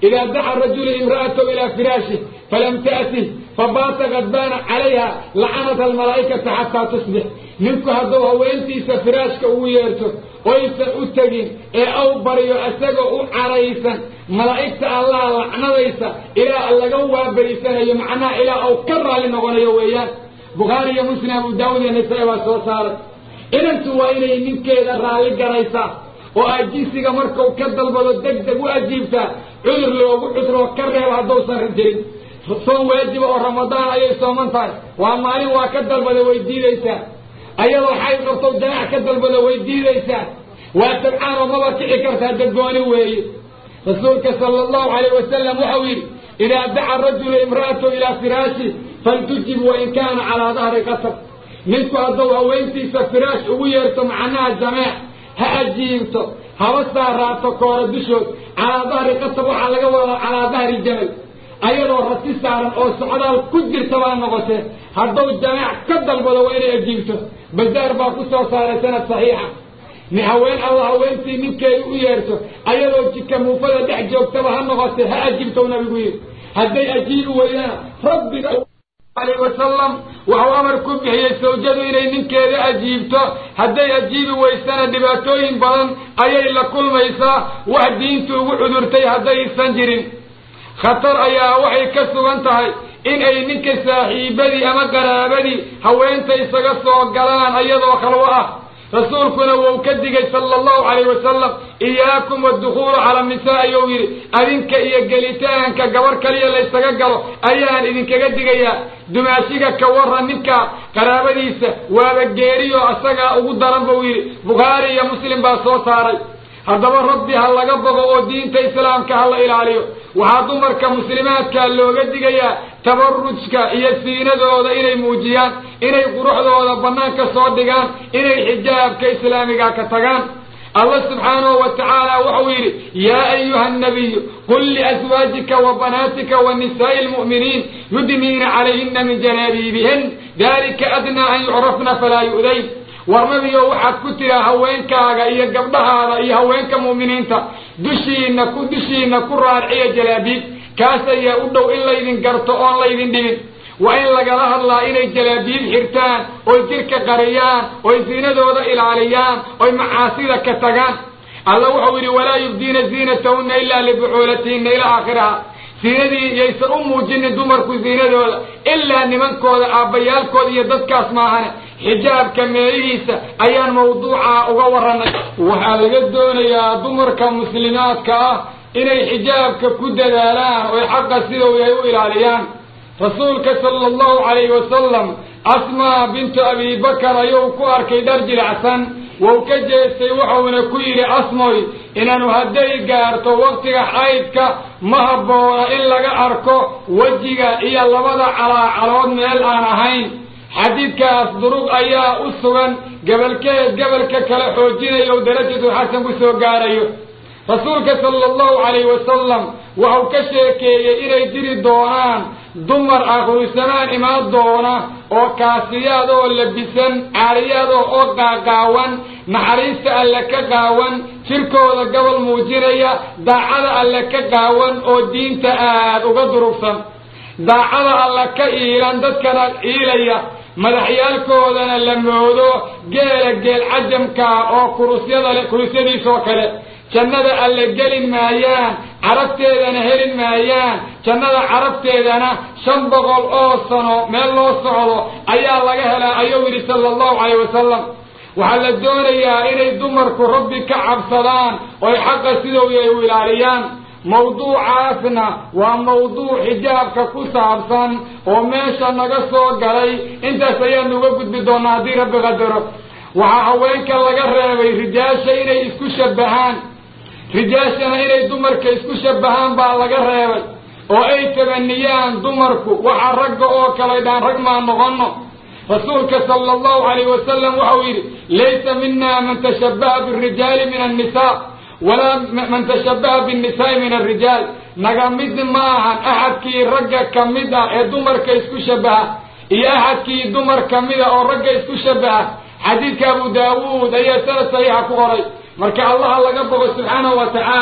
idaa daca rajulu imra'atahu ilaa firaashih falam ta'tih fabaata kadbaana calayha lacanata almalaa'ikata xataa tusbix ninku hadduu haweentiisa firaashka ugu yeerto oysan u tegin ee aw baryo isagoo u caraysan malaa'igta allaha lacnadaysa ilaa laga waaberiysanayo macnaha ilaa au ka raalli noqonayo weeyaan bukhaari iyo muslim abu daawud iyo nasaa-i baa soo saaray inantu waa inay ninkeeda raalli garaysaa oo aad jinsiga markau ka dalbado deg deg u ajiibtaa cudur loogu cudroo ka reeb haddausan jirin soon waajiba oo ramadaan ayay sooman tahay waa maalin waa ka dalbada way diidaysaa ayadoo xayd qabto jamac ka dalbada way diidaysaa waa tabcaan oo maba kici kartaa dadgooni weeye rasuulka sala allahu calayh wasalam waxau yidhi idaa daca rajulu imra'atahu ilaa firaashi faltujib wain kaana calaa dahri qasab ninku hadduu haweentiisa firaash ugu yeerto macnaha jameec ha ajiibto haba saaraato koora dushood calaa dahri qasab waxaa laga wadaa calaa dahri jamal ayadoo rati saaran oo socdaal ku jirta baa noqotee hadduu jameec ka dalbado waa inay ajiibto bazaar baa ku soo saaray sanad saxiixa ni haween alla haweentii ninkeedu u yeerto ayadoo jika muufada dhex joogtaba ha noqotee ha ajiibtou nabigu yidhi hadday ajiibi weydana rabbiga alayh wasalam wuxuu amar ku bixiyey sawjadu inay ninkeeda ajiibto hadday ajiibi weysana dhibaatooyin badan ayay la kulmaysaa wax diintu ugu cudurtay haddaysan jirin khatar ayaa waxay ka sugan tahay in ay ninka saaxiibadii ama qaraabadii haweenta isaga soo galaan ayadoo khalwo ah rasuulkuna wuu ka digay sala allahu calayh wasalam iyaakum waddukhuulu cala nisaa ayuu yidhi adinka iyo gelitaanka gabar kaliya laysaga galo ayaan idinkaga digayaa dumaashiga ka warran ninka qaraabadiisa waaba geeriyo isagaa ugu daran buu yidhi bukhaari iyo muslim baa soo saaray haddaba rabbi ha laga boqo oo diinta islaamka ha la ilaaliyo waxaa dumarka muslimaadka looga digayaa tabarujka iyo siinadooda inay muujiyaan inay quruxdooda bannaanka soo dhigaan inay xijaabka islaamiga ka tagaan allah subxaanahu wa tacaala wuxuu yidhi yaa ayuha annabiyu qul liaswaajika wa banaatika wa nisaa'i almu'miniin yudniina calayhina min janaabiibihin dalika adnaa an yucrafna falaa yu'dayn war nabigo waxaad ku tiraa haweenkaaga iyo gabdhahaada iyo haweenka mu'miniinta dushiina ku dushiina ku raarciya jalaabiib kaas ayaa u dhow in laydin garto oon laydin dhibin waa in lagala hadlaa inay jalaabiib xirtaan oy jirka qariyaan oy siinadooda ilaaliyaan oy macaasida ka tagaan alla wuxuu yidhi walaa yubdiina ziinatahunna ilaa libucuulatihinna ilaa aakhiraha siinadii yaysan u muujinin dumarku siinadooda ilaa nimankooda aabbayaalkooda iyo dadkaas maahane xijaabka meelihiisa ayaan mawduuca uga warranay waxaa laga doonayaa dumarka muslimaadka ah inay xijaabka ku dadaalaan oy xaqa sidau yahay u ilaaliyaan rasuulka sala allahu calayhi wasalam asmaa bintu abi bakar ayuu ku arkay dhar jilacsan wou ka jeestay wuxuuna ku yidhi asmoy inaanu hadday gaarto waktiga xaydka ma habboona in laga arko wejiga iyo labada calaacalood meel aan ahayn xadiidkaas durug ayaa u sugan gabalkeed gabalka kale xoojinayo darajatu xasan ku soo gaarayo rasuulka sala allahu calayhi wasalam waxau ka sheekeeyey inay jiri doonaan dumar akhirusamaan imaan doona oo kaasiyaad oo labisan caariyaadoo oo qaaqaawan naxariista alle ka qaawan jirkooda gobol muujinaya daacada alle ka qaawan oo diinta aada uga durugsan daacada alle ka iilan dadkana iilaya madaxyaalkoodana la moodo geela geel cajamkaa oo kurusyada kurusyadiisoo kale jannada alle gelin maayaan carabteedana helin maayaan jannada carabteedana shan boqol oo sano meel loo socdo ayaa laga helaa ayuu yidhi sala allahu calayh wasalam waxaa la doonayaa inay dumarku rabbi ka cabsadaan oy xaqa sidou yahay u ilaaliyaan mawduucaasna waa mawduuc xijaabka ku saabsan oo meesha naga soo galay intaas ayaanu uga gudbi doonaa haddii rabbi qadaro waxaa haweenka laga reebay rijaasha inay isku shabbahaan rijaashana inay dumarka isku shabbahaan baa laga reebay oo ay tabaniyaan dumarku waxaa ragga oo kale dhaan rag maa noqono rasuulka sala allahu calayh wasalam waxau yidhi laysa mina man tashabbaha birijaali min annisaa walaa man tashabbaha binnisaai min alrijaal naga mid ma ahan axadkii ragga ka mid ah ee dumarka isku shabbaha iyo axadkii dumar ka mida oo ragga isku shabbaha xadiidka abu daawuud ayaa sanad saxiixa ku qoray marka allaha laga bogo subxaanahu wa tacaala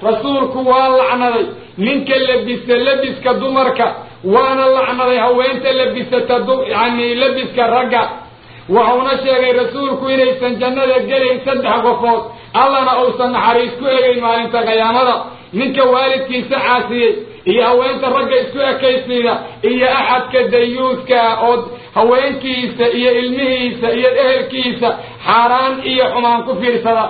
rasuulku waa lacnaday ninka labisa labiska dumarka waana lacnaday haweenta labisata yani labiska ragga waxauna sheegay rasuulku inaysan jannada gelayn saddex qofood allana uusan naxariis ku egayn maalinta qiyaamada ninka waalidkiisa caasiyey iyo haweenta ragga isku ekaysiida iyo axadka dayuuska oo haweenkiisa iyo ilmihiisa iyo ehelkiisa xaaraan iyo xumaan ku fiirsada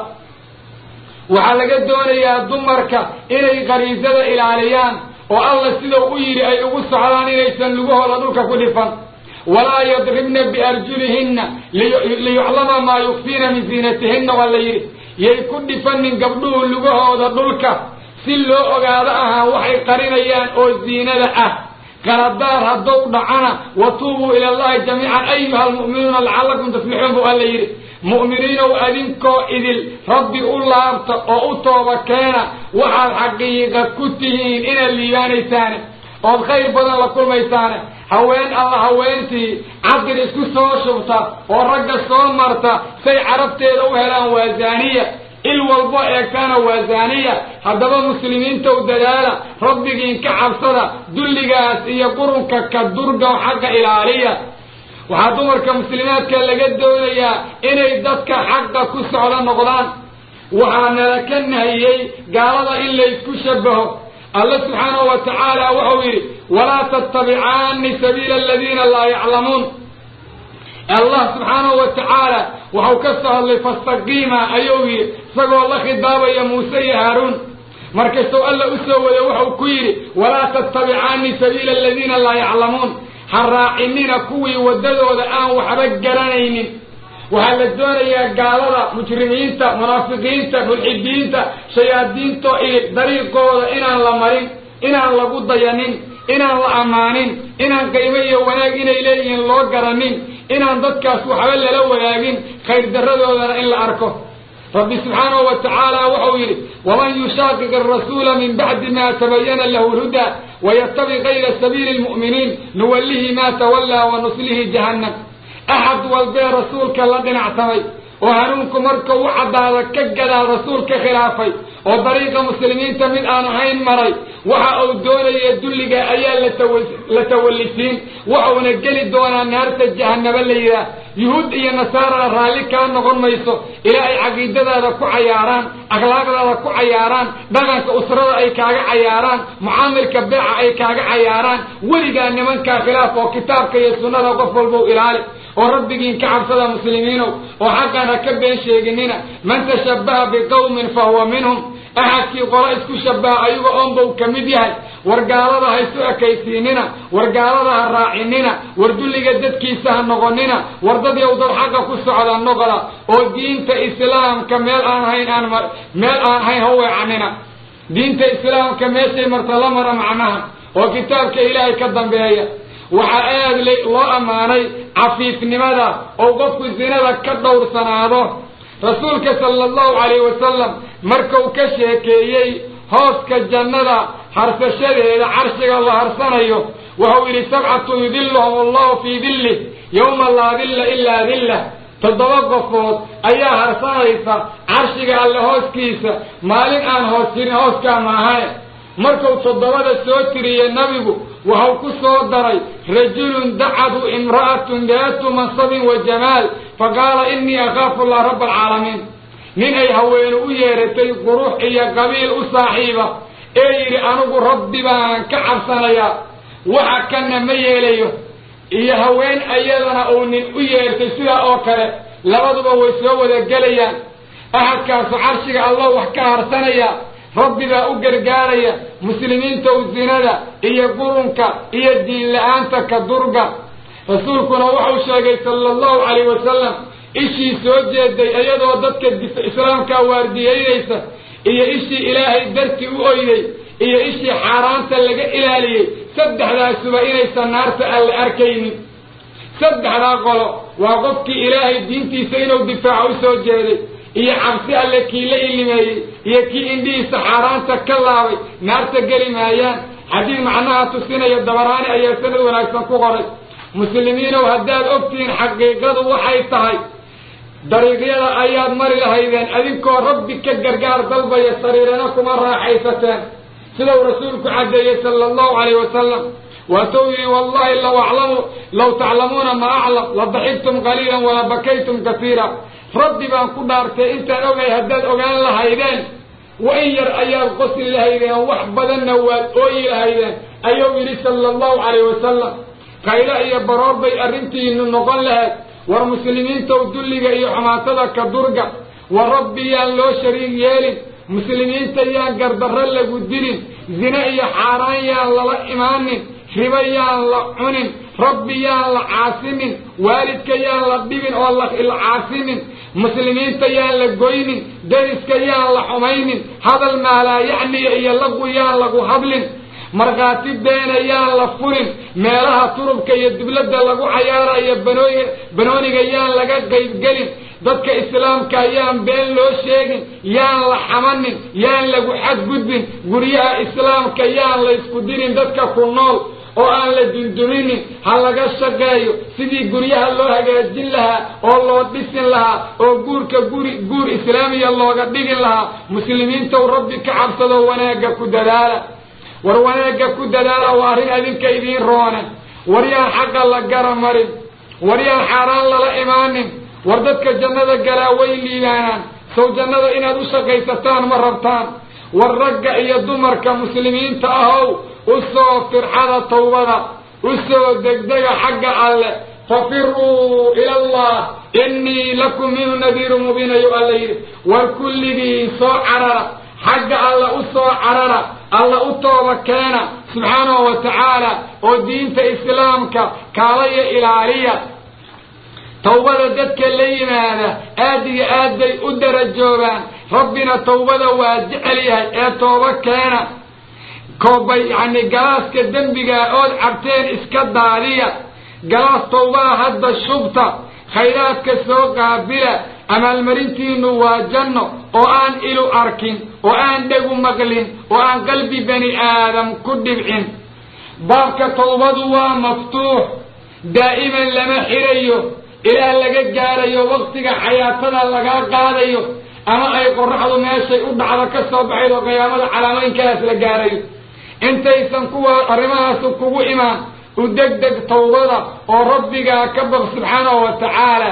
waxaa laga doonayaa dumarka inay qariisada ilaaliyaan oo alla sidau u yidhi ay ugu socdaan inaysan lugahooda dhulka ku dhifan walaa yadribna biarjulihinna liyuclama maa yukfiina min ziinatihinna waa la yidhi yay ku dhifanin gabdhuhu lugahooda dhulka si loo ogaado ahaan waxay qarinayaan oo ziinada ah qaladaar haddou dhacana watuubuu ila allahi jamiican ayuha almu'minuuna lacallakum tuflixuun buu alla yidhi mu'miniinow adinkoo idil rabbi u laabta oo u tooba keena waxaad xaqiiqa ku tihiin inaad liibaanaysaane ood khayr badan la kulmaysaane haween alla haweentii cabir isku soo shubta oo ragga soo marta say carabteeda u helaan waa zaaniya il walbo eegtaana waa zaaniya haddaba muslimiinta u dadaala rabbigiin ka cabsada dulligaas iyo qurunka ka durga xagga ilaaliya waxaa dumarka muslimaadka laga doonayaa inay dadka xaqa ku socdo noqdaan waxaa nala ka nahiyey gaalada in laysku shabaho alla subxaanahu wa tacaala wuxuu yidhi walaa tattabicaani sabiila aladiina laa yaclamuun allah subxaanahu wa tacaala waxau ka soo hadlay fastaqiima ayuu yidhi isagoo la khidaabaya muuse iyo haaruun markastuu alla u soo wada wuxuu ku yidhi walaa tattabicaani sabiila aladiina laa yaclamuun ha raacinina kuwii waddadooda aan waxba garanaynin waxaa la doonayaa gaalada mujrimiinta munaafiqiinta mulxidiinta shayaadiinto iyo dariiqooda inaan la marin inaan lagu dayanin inaan la ammaanin inaan qiimo iyo wanaag inay leeyihiin loo garanin inaan dadkaas waxba lala wadaagin khayr darradoodana in la arko rabbi subxaanahu wa tacaala wuxuu yidhi waman yushaaqiq arasuula min bacdi ma tabayana lahu lhudaa wayatabi kayra sabiili lmu'miniin nuwallihi ma tawallaa wa nuslihi jahannam axad walbee rasuulka la dhinacsamay oo hanuunku marka u caddaada ka gadaa rasuulka khilaafay oo dariiqa muslimiinta mid aan ahayn maray waxa uu doonaya dulliga ayaa la tawallisiin waxauna geli doonaa naarta jahanaba la yidhaah yuhuud iyo nasaarana raalli kaa noqon mayso ilaa ay caqiidadaada ku cayaaraan akhlaaqdaada ku cayaaraan dhaqanka usrada ay kaaga cayaaraan mucaamilka beeca ay kaaga cayaaraan weligaa nimankaa khilaaf oo kitaabka iyo sunnada qof walbow ilaali oo rabbigiin ka cabsada muslimiinow oo xaqana ka been sheeginina man tashabbaha biqawmin fa huwa minhum axadkii qolo isku shabaha ayaga oonbau ka mid yahay war gaalada ha isu ekaysiinina war gaalada ha raacinina war dulliga dadkiisa ha noqonina war dad yow dad xaqa ku socda noqda oo diinta islaamka meel aan hayn aan meel aan hayn ha weecanina diinta islaamka meeshay marta la mara macnaha oo kitaabka ilaahay ka dambeeya waxaa aad loo ammaanay cafiifnimada oo qofku zinada ka dhowrsanaado rasuulka sala allahu calayhi wasalam markuu ka sheekeeyey hooska jannada harsashadeeda carshiga la harsanayo wuxuu yidhi sabcatu yudilluhum allahu fii dillih yowma laa dilla ilaa dillah toddoba qofood ayaa harsanaysa carshiga alle hooskiisa maalin aan hoos jirin hooskaa maahae markuu toddobada soo tiriye nabigu waxau ku soo daray rajulun dacadu imra'atun daatu mansabin wa jamaal faqaala innii akhaafu allah rabba alcaalamiin nin ay haweenu u yeeratay qurux iyo qabiil u saaxiiba ee yidhi anigu rabbi baan ka cabsanayaa waxa kana ma yeelayo iyo haween ayadana uu nin u yeertay sidaa oo kale labaduba way soo wada gelayaan axadkaasu carshiga allah wax ka harsanaya rabbi baa u gargaaraya muslimiinta u zinada iyo qurunka iyo diin la-aanta ka durga rasuulkuna wuxuu sheegay sala allahu calayh wasalam ishii soo jeeday iyadoo dadka islaamkaa waardiyeynaysa iyo ishii ilaahay dartii u oyday iyo ishii xaaraanta laga ilaaliyey saddexdaasuba inaysan naarta aan la arkaynin saddexdaa qolo waa qofkii ilaahay diintiisa inuu difaaco u soo jeeday iyo cabsi alle kii la ilimeeyey iyo kii indhihiisa xaaraanta ka laabay naarta geli maayaan xadiid macnaha tusinaya dabaraani ayaa sanad wanaagsan ku qoray muslimiinow haddaad ogtihiin xaqiiqadu waxay tahay dariiqyada ayaad mari lahaydeen adinkoo rabbi ka gargaar dalbaya sariirana kuma raaxaysateen sidau rasuulku caddeeyey sala allahu calayh wasalam waatou yidhi wallahi law aclamu law taclamuuna ma aclam la daxigtum qaliilan wala bakaytum kasiira rabbi baan ku dhaartay intaan ogay haddaad ogaan lahaydeen wa in yar ayaad qosli lahaydeen wax badanna waad ooyi lahaydeen ayuu yidhi sala allahu calayh wasalam qaylo iyo baroor bay arrintiinu noqon lahayd war muslimiintow dulliga iyo xumaatada ka durga war rabbi yaan loo shariig yeelin muslimiinta yaan gardarro lagu dilin zine iyo xaaraan yaan lala imaanin ribo yaan la cunin rabbi yaan la caasinin waalidka yaan la dhibin oo la caasinin muslimiinta yaan la goynin deriska yaan la xumaynin hadal maalaa yacniya iyo lagu yaan lagu hadlin markhaati beena yaan la furin meelaha turubka iyo dubladda lagu cayaarayo banooy banooniga yaan laga qaybgelin dadka islaamka yaan been loo sheegin yaan la xamanin yaan lagu xadgudbin guryaha islaamka yaan la ysku dirin dadka ku nool oo aan la dunduminin ha laga shaqeeyo sidii guryaha loo hagaajin lahaa oo loo dhisin lahaa oo guurka guri guur islaamiya looga dhigin lahaa muslimiintow rabbi ka cabsado wanaagga ku dadaala war wanaagga ku dadaala waa arrin adinka idiin roone war yaan xaqa la gara marin war yaan xaaraan lala imaanin war dadka jannada galaa way liibaanaan sow jannada inaad u shaqaysataan ma rabtaan war ragga iyo dumarka muslimiinta ahow u soo firxada tawbada u soo degdega xagga alle fafiruu ila allah innii lakum minhu nadiiru mubiin ayuu alla yidhi war kulligii soo carara xagga alla u soo carara alla u tooba keena subxaanahu wa tacaala oo diinta islaamka kaalaya ilaaliya tawbada dadka la yimaada aad iyo aad bay u darajoobaan rabbina tawbada waa jecel yahay ee tooba keena koobay yacni galaaska dembigaa ood cabteen iska daadiya galaas tawbada hadda shubta khayraadka soo qaabila amaalmarintiinu waa janno oo aan ilu arkin oo aan dhegu maqlin oo aan qalbi bani aadam ku dhibcin baabka tawbadu waa maftuux daa'iman lama xirayo ilaa laga gaarayo waktiga xayaatada lagaa qaadayo ama ay qoraxdu meeshay u dhacdo ka soo baxayd oo qiyaamada calaamooyinkaas la gaarayo intaysan kuwa arrimahaasu kugu imaan u degdeg tawbada oo rabbigaa ka baq subxaanahu wa tacaala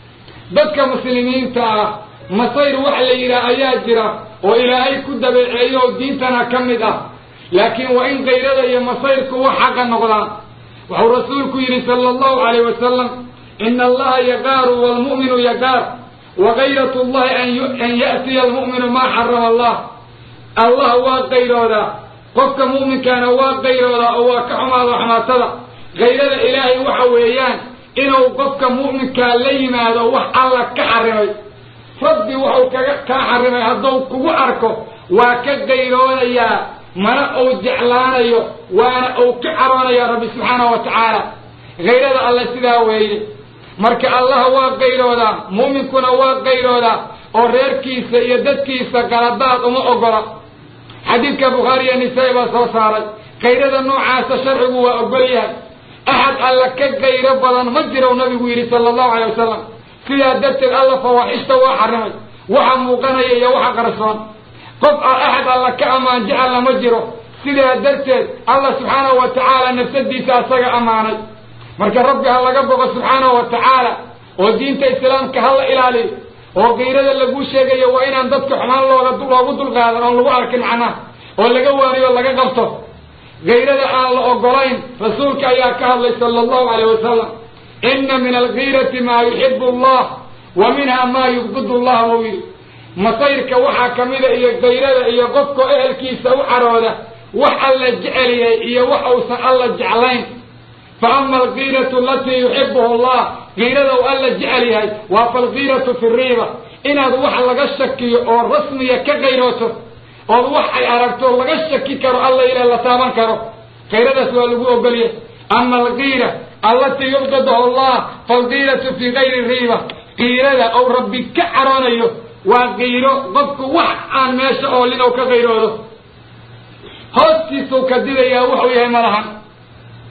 dadka muslimiinta ah masayr wax la yidhaah ayaa jira oo ilaahay ku dabeeceeyo oo diintana ka mid ah laakiin waa in kayrada iyo masayrku wax xaqa noqdaan wuxuu rasuulku yidhi sala allahu calayh wasalam ina allaha yaqaaru waalmu'minu yaqaar wa kayrat llahi an ya'tiya almu'minu maa xarama allah allah waa qayroodaa qofka mu'minkaana waa qayroodaa oo waa ka xumaada xumaatada kayrada ilaahay waxa weeyaan inuu qofka mu'minkaa la yimaado wax alla ka xarimay rabbi wuxuu kaga kaa xarimay hadduu kugu arko waa ka qayroonayaa mana uu jeclaanayo waana uu ka caroonayaa rabbi subxaanahu wa tacaala kayrada alle sidaa weeye marka allah waa qayroodaa mu'minkuna waa qayroodaa oo reerkiisa iyo dadkiisa qaladaad uma ogola xadiidka bukhaari iyo nisaa-i baa soo saaray kayrada noocaasa sharcigu waa ogol yahay axad alla ka qayro badan ma jirow nabigu yidhi sala allahu calay wasalam sidaa darteed alla fawaaxishta waa xarimay waxa muuqanaya iyo waxa qarsoon qof axad alla ka ammaan jecelna ma jiro sidaa darteed allah subxaanahu wa tacaala nafsadiisa asaga ammaanay marka rabbi ha laga boqo subxaanahu wa tacaala oo diinta islaamka ha la ilaaliyo oo kayrada laguu sheegayo waa inaan dadka xumaan looga loogu dulqaadan oon lagu arkin macnaha oo laga waaniyo laga qabto kayrada aan la ogolayn rasuulka ayaa ka hadlay sala allahu calayh wasalam ina min alkiirati maa yuxibu allah wa minha maa yubqidu allah wuu yidhi masayrka waxaa ka mida iyo kayrada iyo qofka ehelkiisa u carooda wax alla jecel yahay iyo wax uusan alla jeclayn fa ama alkiiratu alatii yuxibuhu allah kiirada uu alla jecel yahay waa falkiiratu fi riiba inaad wax laga shakiyo oo rasmiya ka qayrooto ood wax ay aragto laga shaki karo alla ila la taaban karo kayradaas waa lagu ogolyahay ama alkiira allatii yubqiduhu allah falkiiratu fi gayri riiba kiirada ou rabbi ka caroonayo waa kiiro qofku wax aan meesha oolin ou ka qayroodo hoostiisuu ka didayaa wuxuu yahay malahan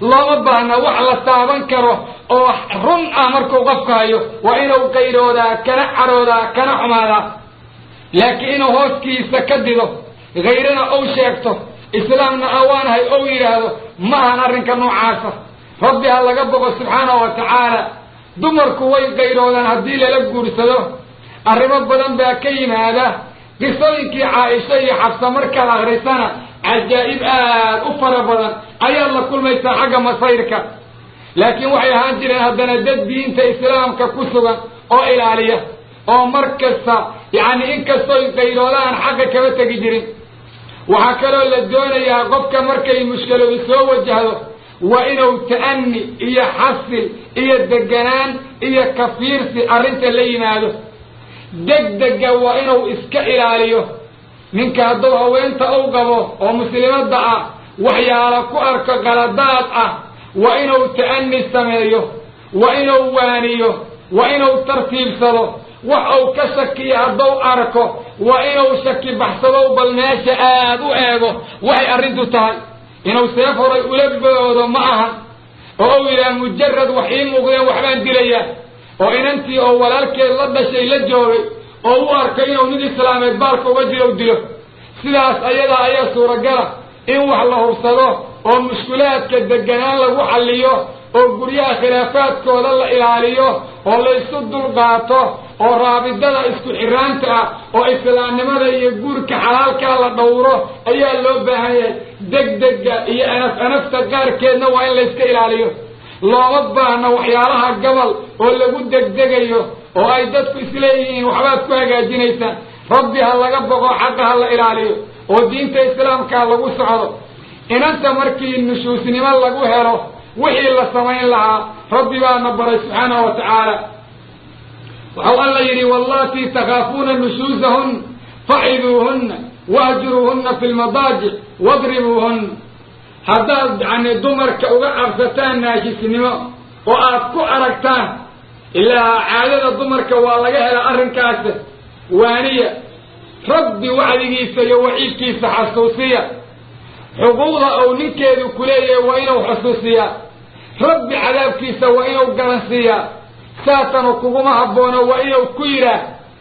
looma baahna wax la taaban karo oo run ah markuu qofka hayo waa inuu qayroodaa kana caroodaa kana xumaadaa laakiin inuu hooskiisa ka dido hayrana ou sheegto islaamna awaanahay ou yidhaahdo ma ahan arrinka noocaasa rabbi ha laga boqo subxaanahu wa tacaala dumarku way qayroodaan haddii lala guursado arrimo badan baa ka yimaada qisooyinkii caaisha iyo xabsa markaad akrisana cajaa'ib aad u fara badan ayaad la kulmaysaa xagga masayrka laakiin waxay ahaan jireen haddana dad diinta islaamka ku sugan oo ilaaliya oo mar kasta yacni inkastooy qayroodaan xagga kama tegi jirin waxaa kaloo la doonayaa qofka markay mushkiladu soo wajahdo waa inuu ta'ani iyo xasil iyo deganaan iyo kafiirsi arrinta la yimaado degdega waa inuu iska ilaaliyo ninka hadduu haweenta u qabo oo muslimadda ah waxyaala ku arko qaladaad ah waa inuu ta'ani sameeyo waa inuu waaniyo waa inuu tartiibsado wax uu ka shakiyo hadduu arko waa inuu shaki baxsado bal meesha aad u eego waxay arrintu tahay inuu seef horay ula boodo ma aha oo uu yidhaha mujarad wax ii muuqdeen waxbaan dilayaa oo inantii oo walaalkeed la dhashay la joogay oo u arkay inuu nin islaameed baalka uga jiro u dilo sidaas ayadaa ayaa suuragala in wax la hubsado oo mushkulaadka deganaan lagu xalliyo oo guryaha khilaafaadkooda la ilaaliyo oo laysu dulqaato oo raabidada isku xiraanta ah oo islaamnimada iyo guurka xalaalkaa la dhowro ayaa loo baahan yahay degdega iyo anaf anafta qaarkeedna waa in layska ilaaliyo looma baahna waxyaalaha gabal oo lagu degdegayo oo ay dadku isleeyihiin waxbaad ku hagaajinaysaan rabbi ha laga boqo xaqa ha la ilaaliyo oo diinta islaamkaa lagu socdo inanta markii nushuusnimo lagu helo wixii la samayn lahaa rabbi baana baray subxaanahu wa tacaala waxau alla yidhi wallatii takhaafuuna nushuusahun faciduuhunna wahjuruuhunna fi lmadaajic wadribuuhunna haddaad yani dumarka uga cabsataan naashisnimo oo aad ku aragtaan ilaa caadada dumarka waa laga helaa arrinkaas waaniya rabbi wacdigiisa iyo waciidkiisa xasuusiya xuquuqda uu ninkeedu ku leeyahay waa inuu xusuusiyaa rabbi cadaabkiisa waa inuu garansiiyaa saasanu kuguma habboono waa inuu ku yidhaah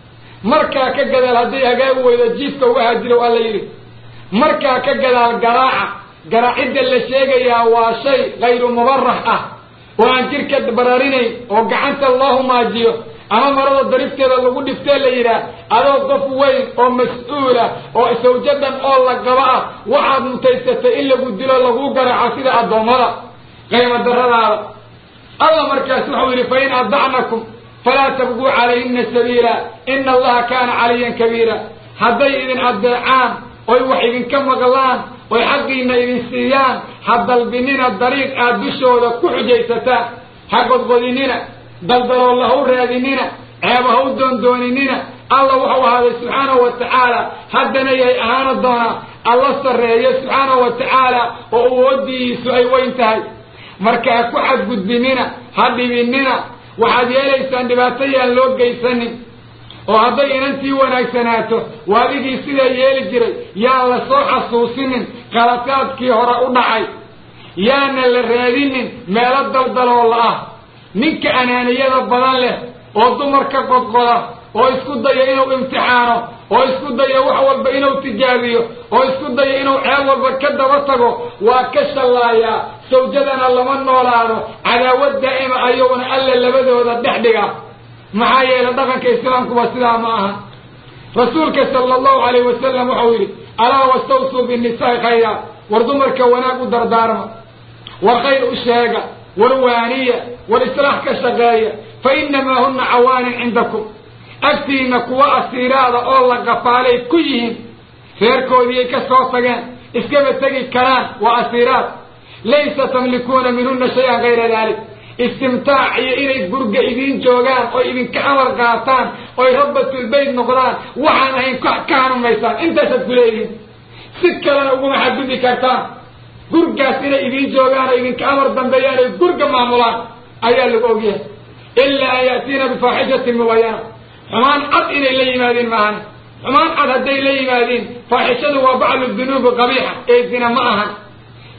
markaa ka gadaal hadday hagaagi weydo jiifka uga hajirow alla yidhi markaa ka gadaal garaaca garaacidda la sheegayaa waa shay kayru mubarax ah oo aan jidhka bararinayn oo gacanta loo humaajiyo ama marada darifteeda lagu dhiftee la yidhaah adoo qof weyn oo mas-uula oo sawjadan oo la qaba ah waxaad mutaysatay in lagu dilo laguu garaaco sida addoommada qaymo daradaada alla markaas wuxuu yidhi fa in adacnakum falaa tabguu calayhina sabiila ina allaha kaana caliyan kabiira hadday idin addeecaan oy wax idinka maqlaan oy xaqiina idin siiyaan ha dalbinina dariiq aad dushooda ku xujaysataan ha godgodinina daldaloolla ha u raadinina ceeba ha u doondooninina alla wuxuu ahaaday subxaanahu wa tacaala haddana yahay ahaana doonaa alla sarreeyo subxaanahu wa tacaala oo awoodiisu ay weyn tahay marka ha ku xadgudbinina ha dhibinina waxaad yeelaysaan dhibaato yaan loo geysanin oo hadday inantii wanaagsanaato waadigii sidaa yeeli jiray yaan la soo xasuusinin qalataadkii hore u dhacay yaana la raadinin meelo daldaloola ah ninka anaaniyada badan leh oo dumarka qodqoda oo isku daya inuu imtixaano oo isku daya wax walba inuu tijaabiyo oo isku daya inuu ceeb walba ka daba tago waa ka shallaayaa sawjadana lama noolaado cadaawad daa'ima ayuuna alla labadooda dhex dhiga maxaa yeelay dhaqanka islaamkuba sidaa ma aha rasuulka sala allahu alayh wasalam wuxuu yidhi alaa wastawsuu binnisaai khayra war dumarka wanaag u dardaarma war khayr u sheega war waaniya war islaax ka shaqeeya fa inamaa huna cawaanin cindakum agtiina kuwa asiiraada oo la qafaalay ku yihiin reerkoodiiyay ka soo tageen iskaba tegi karaan waa asiiraad laysa tamlikuuna minhuna shay-an kayra dalik istimtaac iyo inay gurga idiin joogaan oy idinka amar qaataan oy rabbatulbayt noqdaan waxaan ahayn ka hanumaysaan intaasaad ku leeyihiin si kalena uguma xadgudbi kartaan gurgaas inay idiin joogaan oo idinka amar dambeeyaan oy gurga maamulaan ayaa lagu ogyahay ilaa an ya'tiina bifaaxishatin mubayana xumaan cad inay la yimaadiin maahan xumaan cad hadday la yimaadiin faaxishadu waa bacdu dunuubi qabiixa ee zina ma ahan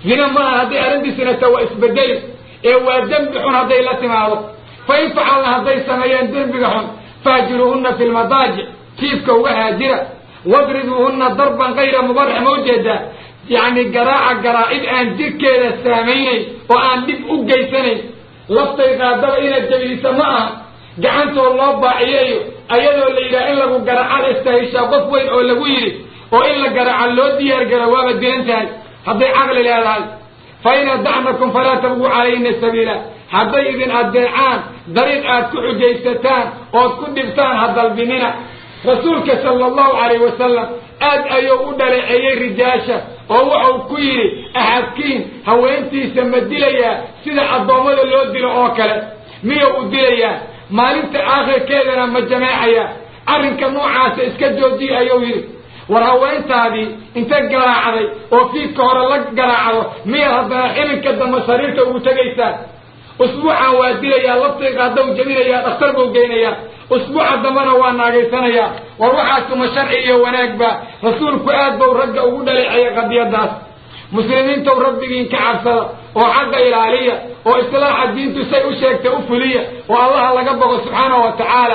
zina maaha hadday arrintiisina ta waa isbedeli ee waa dembi xun hadday la timaado fa in facalna hadday sameeyeen dembiga xun fahjiruuhunna fi lmadaajic jiifka uga haajira wadribuuhunna darban kayra mubarix ma ujeedaa yacni garaaca garaacid aan jirkeeda saamaynayn oo aan dhib u geysanayn laftay qaadaba inaad jabiisa ma aha gacantoo loo baaciyeeyo ayadoo la yidhaha in lagu garaaca istahishaa qof weyn oo lagu yidhi oo in la garaaca loo diyaargaro waaba dilan tahay hadday caqli leedahay fa in adacnakum falaa tabguu calayhina sabiila hadday idin addeecaan dariiq aad ku xujaysataan ood ku dhibtaan ha dalbinina rasuulka sala allahu calayh wasalam aad ayuu u dhaleeceeyey rijaasha oo wuxuu ku yidhi axadkiin haweentiisa ma dilayaa sida addoommada loo dilo oo kale miyuu u dilayaa maalinta aakhirkeedana ma jameecayaa arrinka noocaasa iska joojiya ayuu yidhi war haweentaadii inta garaacday oo fiidka hore la garaacdo miyaad haddana xilinka dambe sariirta ugu tegaysaa usbuucan waa dilayaa laftayga haddau jebinayaa dhakhtar buu geynayaa usbuuca dambena waa naagaysanayaa war waxaasuma sharci iyo wanaagba rasuulku aad bau ragga ugu dhaleeceeyay qadiyadaas muslimiintow rabbigiin ka cabsada oo xaqa ilaaliya oo islaaxa diintu say u sheegtay u fuliya oo allaha laga boqo subxaanahu wa tacaala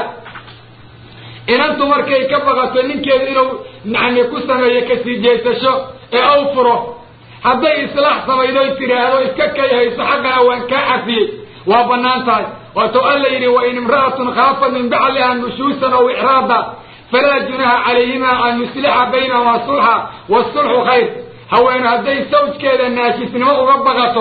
inantu markay ka baqato ninkeedu inuu yani ku sameeyo kasii jeesasho ee aw furo hadday islaax samaydoy tidhaahdo iska kay hayso xaqana waan kaa cafiyey waa bannaan tahay waatuu alla yidhi wain imra'atun khaafat min bacliha nushuusan aw icraada falaa junaha calayhima an yuslixa baynahumaa sulxa waasulxu khayr haweenu hadday sawjkeeda naashisnimo uga baqato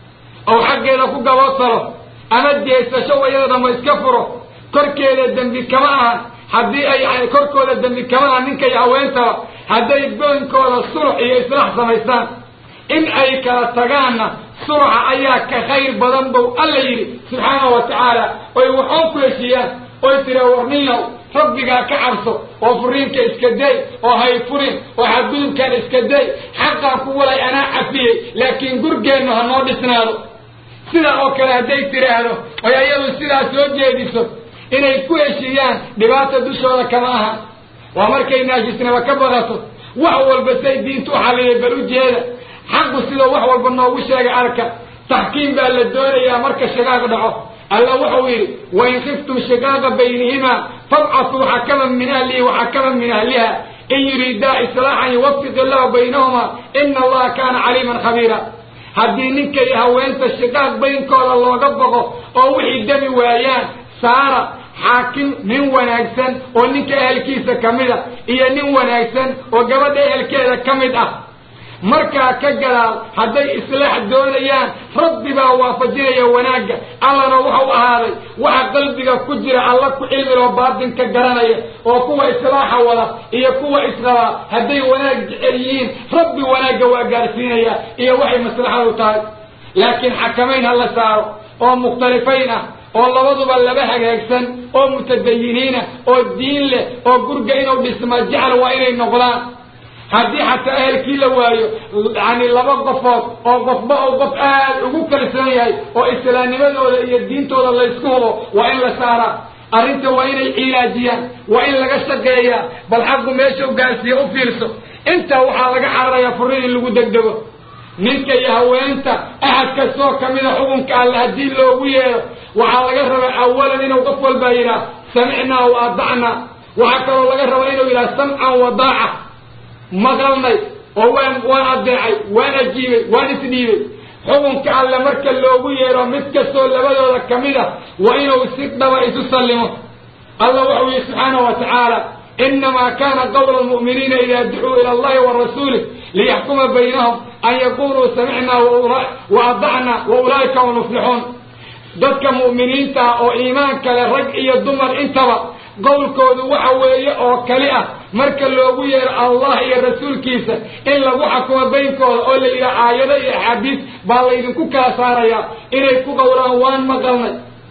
ou xaggeeda ku gaboodsalo ama jeesasho wayada dhamo iska furo korkeeda dembi kama ahan haddii ay korkooda dembi kama ahan ninkay haweentaba hadday booyinkooda sulx iyo islaax samaystaan in ay kala tagaanna sulxa ayaa ka khayr badan bow alla yidhi subxaanahu wa tacaala oy waxoon ku heshiiyaan oy tira warniyow rabbigaa ka cabso oo furiinka iska day oo hay furin oo xadgudubkaan iska day xaqaa ku walay anaa cafiyey laakiin gurgeennu ha noo dhisnaado sidaa oo kale hadday tiraahdo oy ayadu sidaa soo jeediso inay ku heshiiyaan dhibaata dushooda kama aha waa markay naashisnimo ka badato wax walba say diintu u xalliyay bal u jeeda xaqu sidoo wax walba noogu sheegay arka taxkiim baa la doonayaa marka shagaaq dhaco alla wuxuu yidhi wain khiftum shigaaqa baynihimaa fabcatuu xakaman min ahlihi waxakaman min ahliha in yuriidaa islaaxan yuwafiq illahu baynahumaa ina allaha kaana caliiman khabiira haddii ninka iyo haweenta shiqaaq baynkooda looga boqo oo wixii demi waayaan saara xaakim nin wanaagsan oo ninka ehelkiisa ka mid a iyo nin wanaagsan oo gabadha ehelkeeda ka mid ah markaa ka gadaal hadday islaax doonayaan rabbi baa waafajinaya wanaagga allana wuxuu ahaaday waxa qalbiga ku jira alla ku cilmiloo baatinka garanaya oo kuwa islaaxa wada iyo kuwa isqabaa hadday wanaag jecel yihiin rabbi wanaagga waa gaarsiinaya iyo waxay maslaxadu tahay laakiin xakamayn ha la saaro oo mukhtalifayn ah oo labaduba laba hagaagsan oo mutadayiniina oo diin leh oo gurga inuu dhisma jecel waa inay noqdaan haddii xataa ehelkii la waayo yani laba qofood oo qofba oo qof aad ugu kalsoon yahay oo islaamnimadooda iyo diintooda laysku hubo waa in la saaraa arrinta waa inay cilaajiyaan waa in laga shaqeeyaa bal xaqu meesha u gaarsiiya u fiirso intaa waxaa laga cararayaa furiin in lagu degdego ninka iyo haweenta axad kastoo kamida xukunka alle haddii loogu yeedho waxaa laga rabaa awalan inuu qof walbaa yidhaah samicnaa wa adacnaa waxaa kaloo laga rabaa inuu yidhaha samcan wa daaca maqalnay oo waan waan adeecay waan ajiibay waan isdhiibay xukunka alle marka loogu yeedho mid kastoo labadooda ka mid a waa inuu si dhaba isu sallimo alla wuxuu yihi subxaanahu wa tacaala inamaa kana qawla lmu'miniina ida ducuu ila allahi wa rasuulih liyaxkuma baynahum an yaquluu samicnaa wa adacnaa wa ulaa'ika hum muflixuun dadka mu'miniinta ah oo iimaanka leh rag iyo dumar intaba qowlkoodu waxa weeye oo kali ah marka loogu yeero allah iyo rasuulkiisa in lagu xakumo baynkooda oo la yidhaha aayado iyo axaadiis baa laydinku kala saarayaa inay ku qowlaan waan maqalnay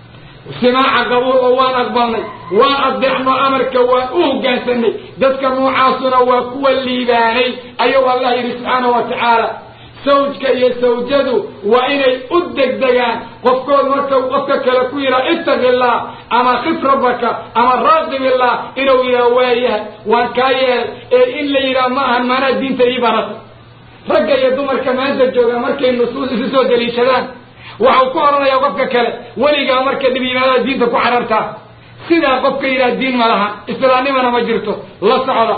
simaaca qabuul oo waan aqbalnay waan adeecno amarka waan u hoggaansanay dadka noocaasuna waa kuwa liibaanay ayuu allah yidhi subxaanahu wa tacaala sawjka iyo sawjadu waa inay u degdegaan qofkood marka qofka kale ku yidhaha ittaqi illah ama khif rabbaka ama raaqib illah inuu yidhaha waayahay waan kaa yeelay ee in la yidhaha ma ahan maanaa diinta ii barata ragga iyo dumarka maanta jooga markay nusuus isu soo daliishadaan waxau ku odhanayaa qofka kale weligaa marka dhib yimaadada diinta ku carartaa sidaa qofka yidhaha diin ma laha islaamnimana ma jirto la socda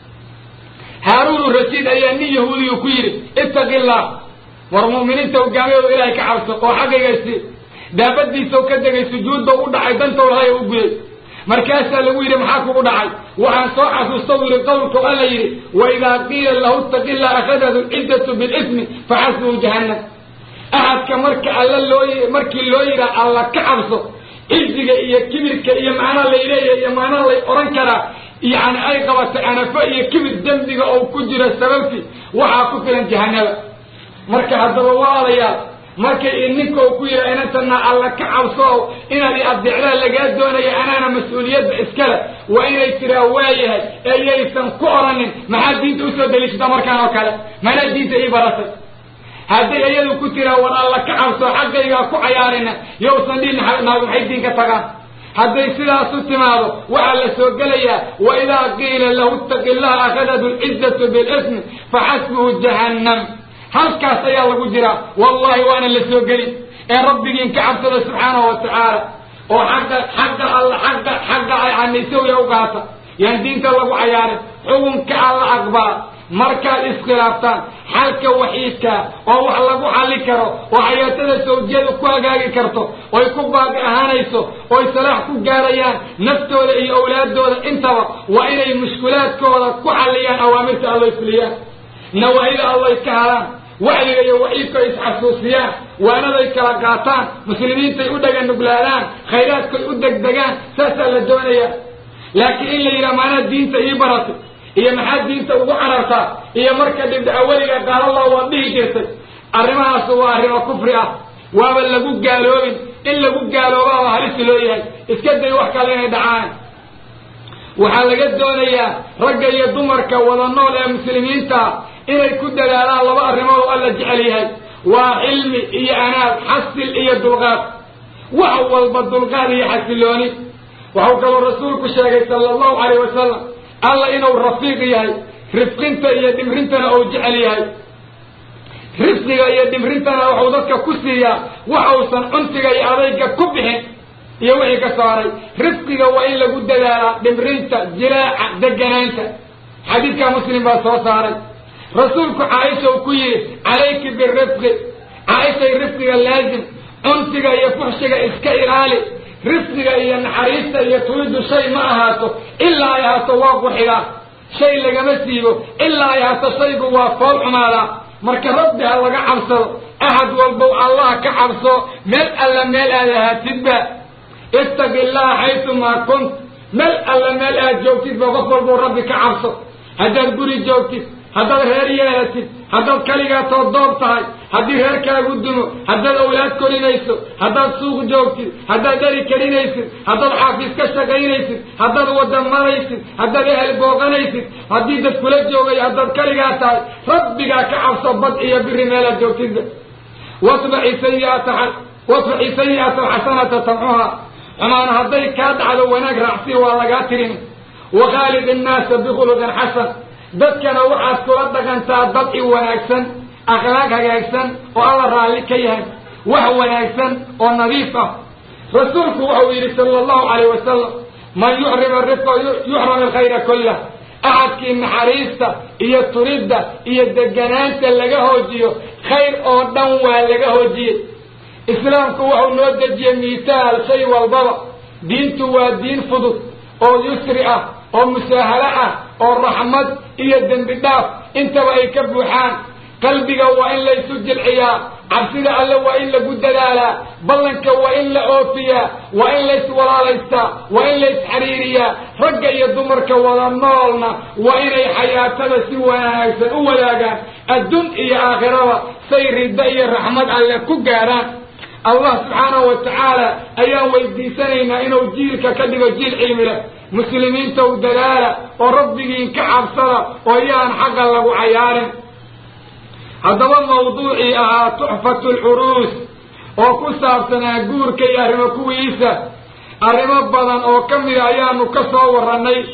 haaruunu rashiid ayaa nin yahuudiyu ku yidhi ittaqi illah war mu'miniinta hogaamiyooda ilaahay ka cabso oo xaggaygaisi daabadiisao ka degay sujuudba u dhacay dantow lahay u guday markaasaa lagu yidhi maxaa kugu dhacay waxaan soo xasuusta u yidhi qowlku alla yidhi waidaa qiila lahu ittaqi illah akhadatu lciddatu bilismi faxasbuhu jahannam axadka marka alla loo markii loo yidhaha alla ka cabso ciziga iyo kibirka iyo macnaa lay leeyahay iyo macnaa lay odhan karaa yani ay qabato anafo iyo kibir dembiga oo ku jiro sababti waxaa ku filan jahanaba marka haddaba walaalayaal markay ninka uu ku yidha inantana alla ka cabso inaad i adeecdaa lagaa doonaya anaana mas-uuliyadda iskale waa inay tiraa waayahay ee yaysan ku odhanin maxaad diinta usoo daliishata markaan oo kale manaa diinta ii baratay hadday iyadu ku tiraa war alla ka cabso xaggaygaa ku cayaarina yowsan dhihin naagu maxay diin ka tagaan hadday sidaasu timaado waxaa la soo gelayaa waidaa qiila lahu ittaqi illaha akhadatu lcizzatu bilismi faxasbuhu jahannam halkaas ayaa lagu jiraa wallahi waana la soo gelin ee rabbigiin ka cabsada subxaanahu wa tacaala oo xagga xagga alla xagga xagga anisawya u qaata yaan diinta lagu cayaarin xukunka alla aqbala markaad iskhilaaftaan xalka waxiidkaa oo wax lagu xalli karo oo xayaatada sawjiyadu ku hagaagi karto oy ku baaqi ahaanayso oy salaax ku gaarayaan naftooda iyo awlaadooda intaba waa inay mushkulaadkooda ku xalliyaan awaamirta alloy fuliyaan nawaahida alloy ka halaan wacdiga iyo waciidka ay isxasuusiyaan waanaday kala qaataan muslimiintay u dhaga nuglaadaan khayraadkay u degdegaan saasaa la doonayaa laakiin in la yidhaha maanaa diinta ii baratay iyo maxaad diinta ugu carartaa iyo marka dhibdhaca weliga qaalallah waad dhihi jirtay arrimahaas waa arrimo kufri ah waaba lagu gaaloobin in lagu gaaloobaaba halisi loo yahay iska day wax kale inay dhacaan waxaa laga doonayaa ragga iyo dumarka wada nool ee muslimiinta inay ku dadaalaan laba arrimood oo alla jecel yahay waa cilmi iyo anaad xasil iyo dulqaad wax walba dulqaad iyo xasilooni waxau kaloo rasuulku sheegay sala allahu calayh wasalam alla inuu rafiiq yahay rifqinta iyo dhimrintana uu jecel yahay rifqiga iyo dhimrintana waxuu dadka ku siiyaa wax uusan cunsiga iyo adayga ku bixin iyo wixii ka saaray rifqiga waa in lagu dadaalaa dhimrinta jilaaca deganaanta xadiidkaa muslim baa soo saaray rasuulku caaisha uu ku yidhi calayki birifqi caaishay rifqiga laazim cunsiga iyo fuxshiga iska ilaali rifqiga iyo naxariista iyo tulidu shay ma ahaato ilaa ay ahaato waa quxigaa shay lagama siibo ilaa ay ahaato shaygu waa fool xumaadaa marka rabbi ha laga cabsado axad walbow allah ka cabso meel alla meel aad ahaatidba ittaqi illaha xaytumaa kunt meel alla meel aad joogtidba qof walbow rabbi ka cabso haddaad guri joogtid haddaad reer yeelatid haddaad kaligaa toodoob tahay haddii reerkaagu dumo haddaad awlaad korinayso haddaad suuq joogtid haddaad dheri karinaysid haddaad xaafiis ka shaqaynaysid haddaad wada maraysid haddaad ehel booqanaysid haddii dad kula joogay haddaad kaligaa tahay rabbigaa ka cabso bad iyo biri meelaad joogtidba watbaci sayiata watbaci sayi'ata alxasanata tamcuha xumaan hadday kaa dhacdo wanaag raacsi waa lagaa tirin wakhaaliq innaasa bikhuluqin xasan dadkana waxaad kula dhaqantaa dad i wanaagsan akhlaaq hagaagsan oo alla raalli ka yahay wax wanaagsan oo nadiif ah rasuulku wuxuu yidhi sala allahu calayh wasalam man yuxrim arifqa yuxram alkhayra kullah axadkii naxariista iyo turidda iyo deganaanta laga hoojiyo khayr oo dhan waa laga hoojiyey islaamku wuxuu noo dejiyey miitaal shay walbaba diintu waa diin fudud oo yusri ah oo musaahalo ah oo raxmad iyo dembi dhaaf intaba ay ka buuxaan qalbiga waa in laysu jilciyaa cabsida alle waa in lagu dadaalaa ballanka waa in la oofiyaa waa in layswalaalaystaa waa in laysxariiriyaa ragga iyo dumarka wada noolna waa inay xayaatada si wanaagsan u wadaagaan adduun iyo aakhiraba say riddo iyo raxmad alle ku gaarhaan allah subxaanahu wa tacaala ayaan weydiisanaynaa inuu jiilka ka dhigo jiil cilmi leh muslimiinta u dadaala oo rabbigiin ka cabsada oo yaan xaqa lagu cayaarin haddaba mawduucii ahaa tuxfatu lcuruus oo ku saabsanaa guurka iyo arrimo kuwiisa arrimo badan oo ka mida ayaanu ka soo warrannay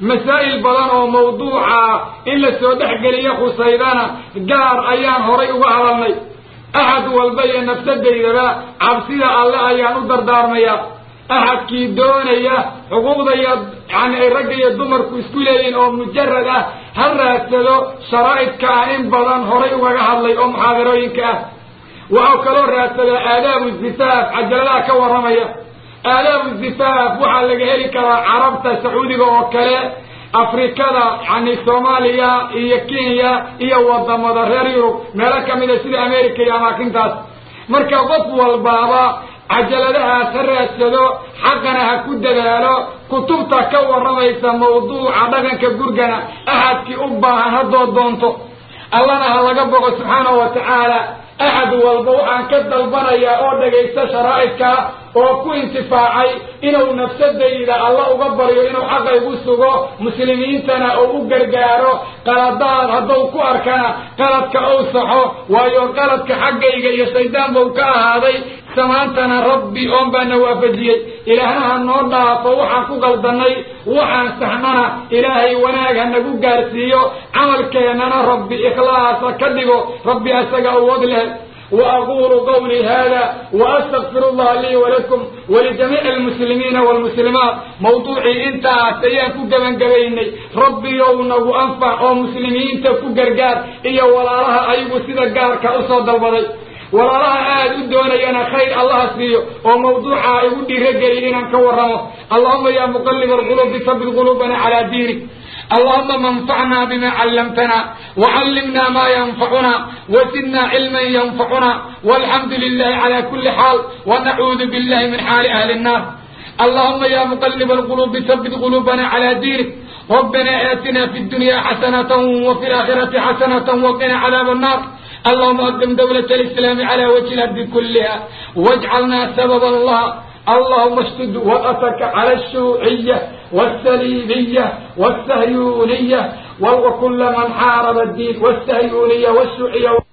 masaa'il badan oo mawduuca in la soo dhexgeliyo khusaydana gaar ayaan horay uga hadalnay axad walba iyo nafsadaydaba cabsida alle ayaan u dardaarmaya axadkii doonaya xuquuqda iyo yani ay ragga iyo dumarku isku leeyihin oo mujarad ah ha raadsado sharaa'idka ah in badan horay ugaga hadlay oo muxaadarooyinka ah waxau kaloo raadsadaa aadaabu zifaaf cajaladaha ka warramaya aadaabu zifaaf waxaa laga heli karaa carabta sacuudiga oo kale afrikada yani soomaaliya iyo kenya iyo wadamada reer yurub meelo kamida sida america iyo amaakintaas marka qof walbaaba cajaladahaas ha raadsado xaqana ha ku dadaalo kutubta ka warramaysa mawduuca dhaqanka gurgana axadkii u baahan haddoo doonto allana ha laga boqo subxaanahu wa tacaala axad walba waxaan ka dalbanayaa oo dhagaysta sharaa'idkaa oo ku intifaacay inuu nafsadayda alla uga baryo inuu xaqa igu sugo muslimiintana oo u gargaaro qaladaad hadduu ku arkana qaladka ou saxo waayo qaladka xaggayga iyo shaydaan buu ka ahaaday samaantana rabbi oon baana waafajiyey ilaahna ha noo dhaafo waxaan ku qaldanay waxaan saxnana ilaahay wanaag ha nagu gaarsiiyo camalkeennana rabbi ikhlaasa ka dhigo rabbi asaga awood leh وأقول قولي هذا وأستغفر الله لي ولكم ولجميع المسلمين والمسلمات موضوعي انت سيان كجبن جبيني ربي يونا وأنفع ومسلمين تكو قرقار إيا ولا لها أيبو سيدا قار كأصود البضي ولا لها آد الدوني أنا خير الله سيو وموضوعها يودي رجلي إنا كورمه اللهم يا مقلب القلوب ثبت قلوبنا على دينك اللهم انفعنا بما علمتنا وعلمنا ما ينفعنا وزدنا علما ينفعنا والحمد لله على كل حال ونعوذ بالله من حال أهل النار اللهم يا مقلب القلوب ثبت قلوبنا على دينك ربنا آتنا في الدنيا حسنة وفي الآخرة حسنة وقنا عذاب النار اللهم أقم دولة الإسلام على وجه الأرض كلها واجعلنا سببا الله اللهم اشتد وقتك على الشيوعية والسليبية والسهيونية وكل من حارب الدين والسهيونية والشيوعية